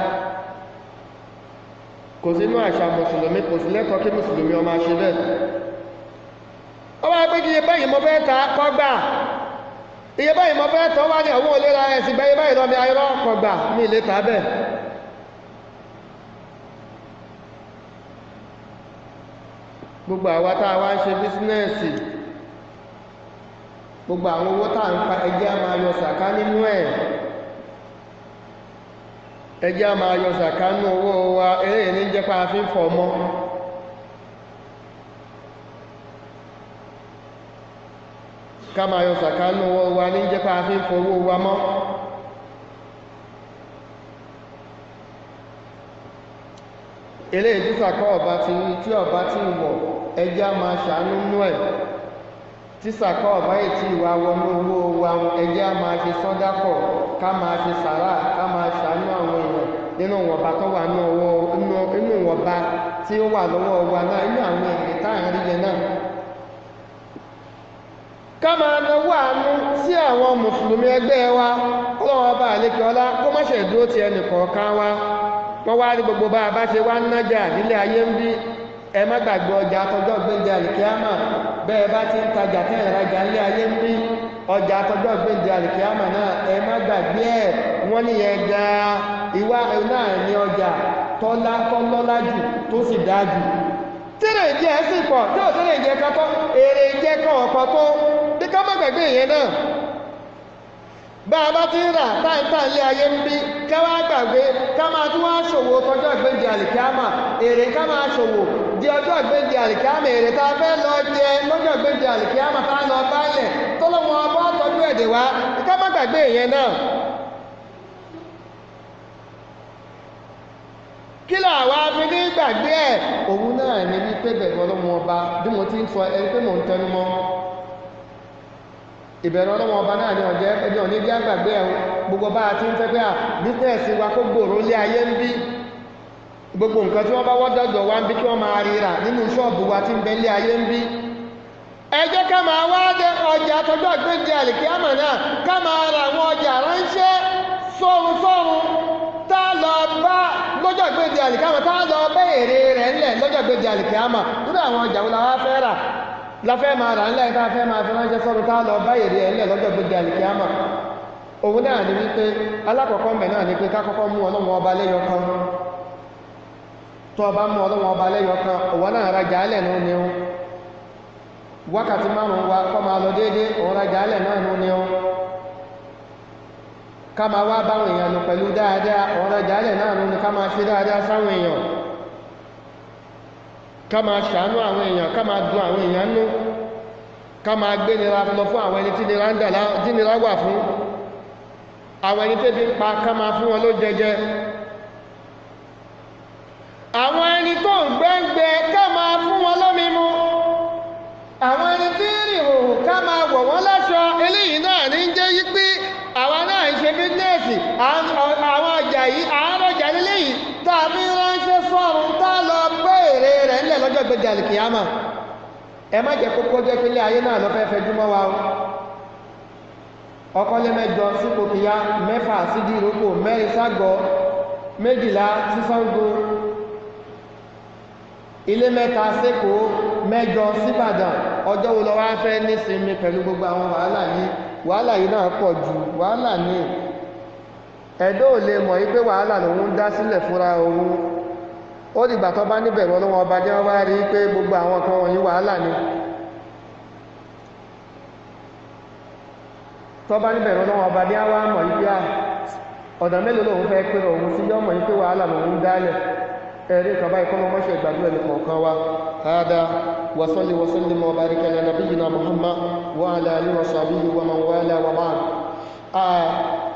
kò sínú àṣà mùsùlùmí kò sí lẹ́tọ̀ọ́ kí mùsùlùmí ọmọ ṣe bẹ́ẹ̀ ó wá pé kí iye báyìí mo fẹ́ ta kọ́gbà iye báyìí mo fẹ́ tọ́ wá ní àwọn olera ẹ̀sìn gbẹ́ iye báyìí lọ́mi ayọ́rọ́ kọ́gbà ní ilé ta bẹ́ẹ̀ gbogbo àwa tá a wá ń ṣe bísínẹ́ẹ̀sì gbogbo àwọn owó tá à ń pa ẹjẹ́ a máa yọ sàká nínú ẹ̀ ẹjẹ́ a máa yọ sàká nínú owó wa eléyìí ní jẹ́ pa fi ń fọ̀ mọ́ ká máa yọ sàká nínú owó wa ní jẹ́ pa fi ń fọ̀ owó wa mọ́ eléyìí tí sàká ọba ti tí ọba ti wọ̀ ẹjẹ́ a máa ṣàánú nínú ẹ̀ tí sàkọ́ ọ̀bá ètí ìwà wọnú owó wa ẹjẹ́ a máa ṣe sọ́dápọ̀ ká máa ṣe sàrà ká máa ṣàánú àwọn èèyàn nínú ìwọ̀nba tó wà nínú ìwọ̀nba tí ó wà lọ́wọ́ wa náà inú àwọn èrè táàrin rí yẹn náà ká máa náwó àánú sí àwọn mùsùlùmí ẹgbẹ́ wa ọlọ́wọ́ bá àlékè ọlá kó má ṣe dúró ti ẹnì kọ̀ọ̀kan wa wọ́n wá rí gbogbo bá a bá ṣe wá ń nájà nílé ayé ń bí ẹ má gbàgbé ọjà àtọjọ́ gbéǹde àlìkíámà bẹ́ẹ̀ bá ti ń tajà tẹ́ ìrajà ńlé ayé ń bí ọjà àtọjọ́ gbéǹde àlìkíámà náà ẹ má gbàgbé ẹ̀ wọ́n wọ́n ní yẹn gan ìwà náà ní ọjà tọ́lá tọ́lọ́lá jù tó sì dáa jù tẹ́lẹ̀ jẹ́ sí pọ̀ tí ò tẹ́lẹ̀ jẹ́ kátọ́ èrè jẹ́ kan ọ̀pọ̀ tó bí ká má gbàgbé ìyẹn náà bá a bá ti ń rà táìtà ilé ayé ń bí káwá gbàgbé ká máa tún wá ṣòwò tọjọ́ ìgbéǹde àlìkámà èrè ká máa ṣòwò di ọjọ́ ìgbéǹde àlìkámà èrè tá a fẹ́ lọ jẹ lọ́jọ́ ìgbéǹde àlìkámà tá a lọ bálẹ̀ tọ́lọ́wọ́ ọba tọ́jú ẹ̀dẹ̀ wá ká má gbàgbé ìyẹn náà kí làwa fi ní gbàgbé ẹ̀ òun náà ní wípé bẹ̀rù ọlọ́mọ ọba bí mo ti ń sọ ẹni pé mò ń tẹnu mọ́ ìbẹ̀rù ọlọ́mọ ọba náà ní ọ̀jẹ́ ẹni òní jẹ́ gbàgbé ẹ̀ gbogbo bá a ti ń fẹ́ pé à bísẹ̀ẹ̀sì wa kó gbòòrò lé ayé ń bí gbogbo nǹkan tí wọ́n bá wọ́dọ̀dọ̀ wá ń bí kí wọ́n máa ríra nínú ṣọ́ọ̀bù wa ti ń bẹ lé ayé ń bí ẹ jẹ́ ká máa wá dé ọjà tọjọ́ ìgbéǹde àlìkíámà náà ká máa ra àwọn ọjà ránṣẹ́ sọ́run sọ́run tá lọ bá lọ́jọ́ ìgbéǹde àlìkíámà tá lọ bá èrè rẹ̀ ńlẹ̀ lọ́jọ́ ìgbéǹde àlìkíámà nínú àwọn ọjà wo la wá fẹ́ rà la fẹ́ máa rà ńlẹ̀ tá fẹ́ máa fi ránṣẹ́ sọ́run tá lọ bá èrè ẹ̀ ńlẹ̀ lọ́jọ́ ìgbéǹde àlìkíámà òun náà ni wípé alákọ̀ọ́kọ́ mẹ́ náà ni pé ká kọ́kọ́ mú ọlọ́wọ́ ọba lẹ́yọ kan tó ọba mú ọlọ́wọ́ ọba lẹ́yọ kan òwò náà rajà alẹ̀ nù ni ó wákàtí márùn-ún wa kọ́ máa lọ déédé òun rajà alẹ̀ náà nù ni ó ká máa wá báwọn èèyàn lò pẹ̀lú dáadáa òun rajà alẹ̀ náà nù ni ká máa ṣe dáadáa sáwọn èèyàn ká máa ṣàánú àwọn èèyàn ká máa dùn àwọn èèyàn nú ká máa gbé nira lọ fún àwọn ẹni tí nira ń dà tí nira wà fún àwọn ẹni tẹ́bí ń pa ká máa fún wọn ló jẹjẹ àwọn ẹni tó ń gbẹ́ngbẹ́ ká máa fún wọn lómi mu àwọn ẹni tí ń rìn òhù ká máa wọ̀ wọ́n láṣọ eléyìí náà ní jẹ́ yí pé àwa náà ń ṣe bísínẹ́sì àwọn ọjà yìí àárọ̀ ọjà nílé yìí tá a fi ránṣẹ́ sọ́run tá a lọ gbé èrè rẹ̀ ńlẹ̀ lọ́jọ́ gbẹ̀dẹ̀ àlìkìyàmà ẹ má jẹ́ kókó jẹ́ pé ilé ayé náà lọ fẹ́ fẹ́ júmọ́ wa o ọkọ́lé mẹ́jọ sípò kìyà mẹ́fà sídí ìrókò mẹ́rin ságọ́ méjìlá sísáńgó ilé mẹ́ta sékò mẹ́jọ síbàdàn ọjọ́ wo lọ wá fẹ́ nísinmi pẹ̀lú gbogbo àwọn wàhálà yìí wàhálà yìí náà pọ̀ jù wàhálà ní ẹ̀dọ́ ò lè mọ̀ yí pé wàhálà lòun ń dá sílẹ̀ fúnra òun ó dìgbà tó bá níbẹ̀rù ọlọ́wọ́ ọba jẹ́ wọ́n bá rí pé gbogbo àwọn kan wọ̀nyí wàhálà ni tọ́ba níbẹ̀ lọ́wọ́ ọba bí a wá mọ̀ yí pé à ọ̀dà mélòó lòun fẹ́ pé òun sí yọ́ mọ̀ yí pé wàhálà lòun dálẹ̀ ẹ̀rí kan báyìí kọ́mọ mọ́ṣẹ́ ìgbàdúrà ní kọ̀ọ̀kan wa hada wa salli wa sallim wa barik ala nabiyyina muhammad wa ala alihi wa sahbihi wa man wala wa ba'd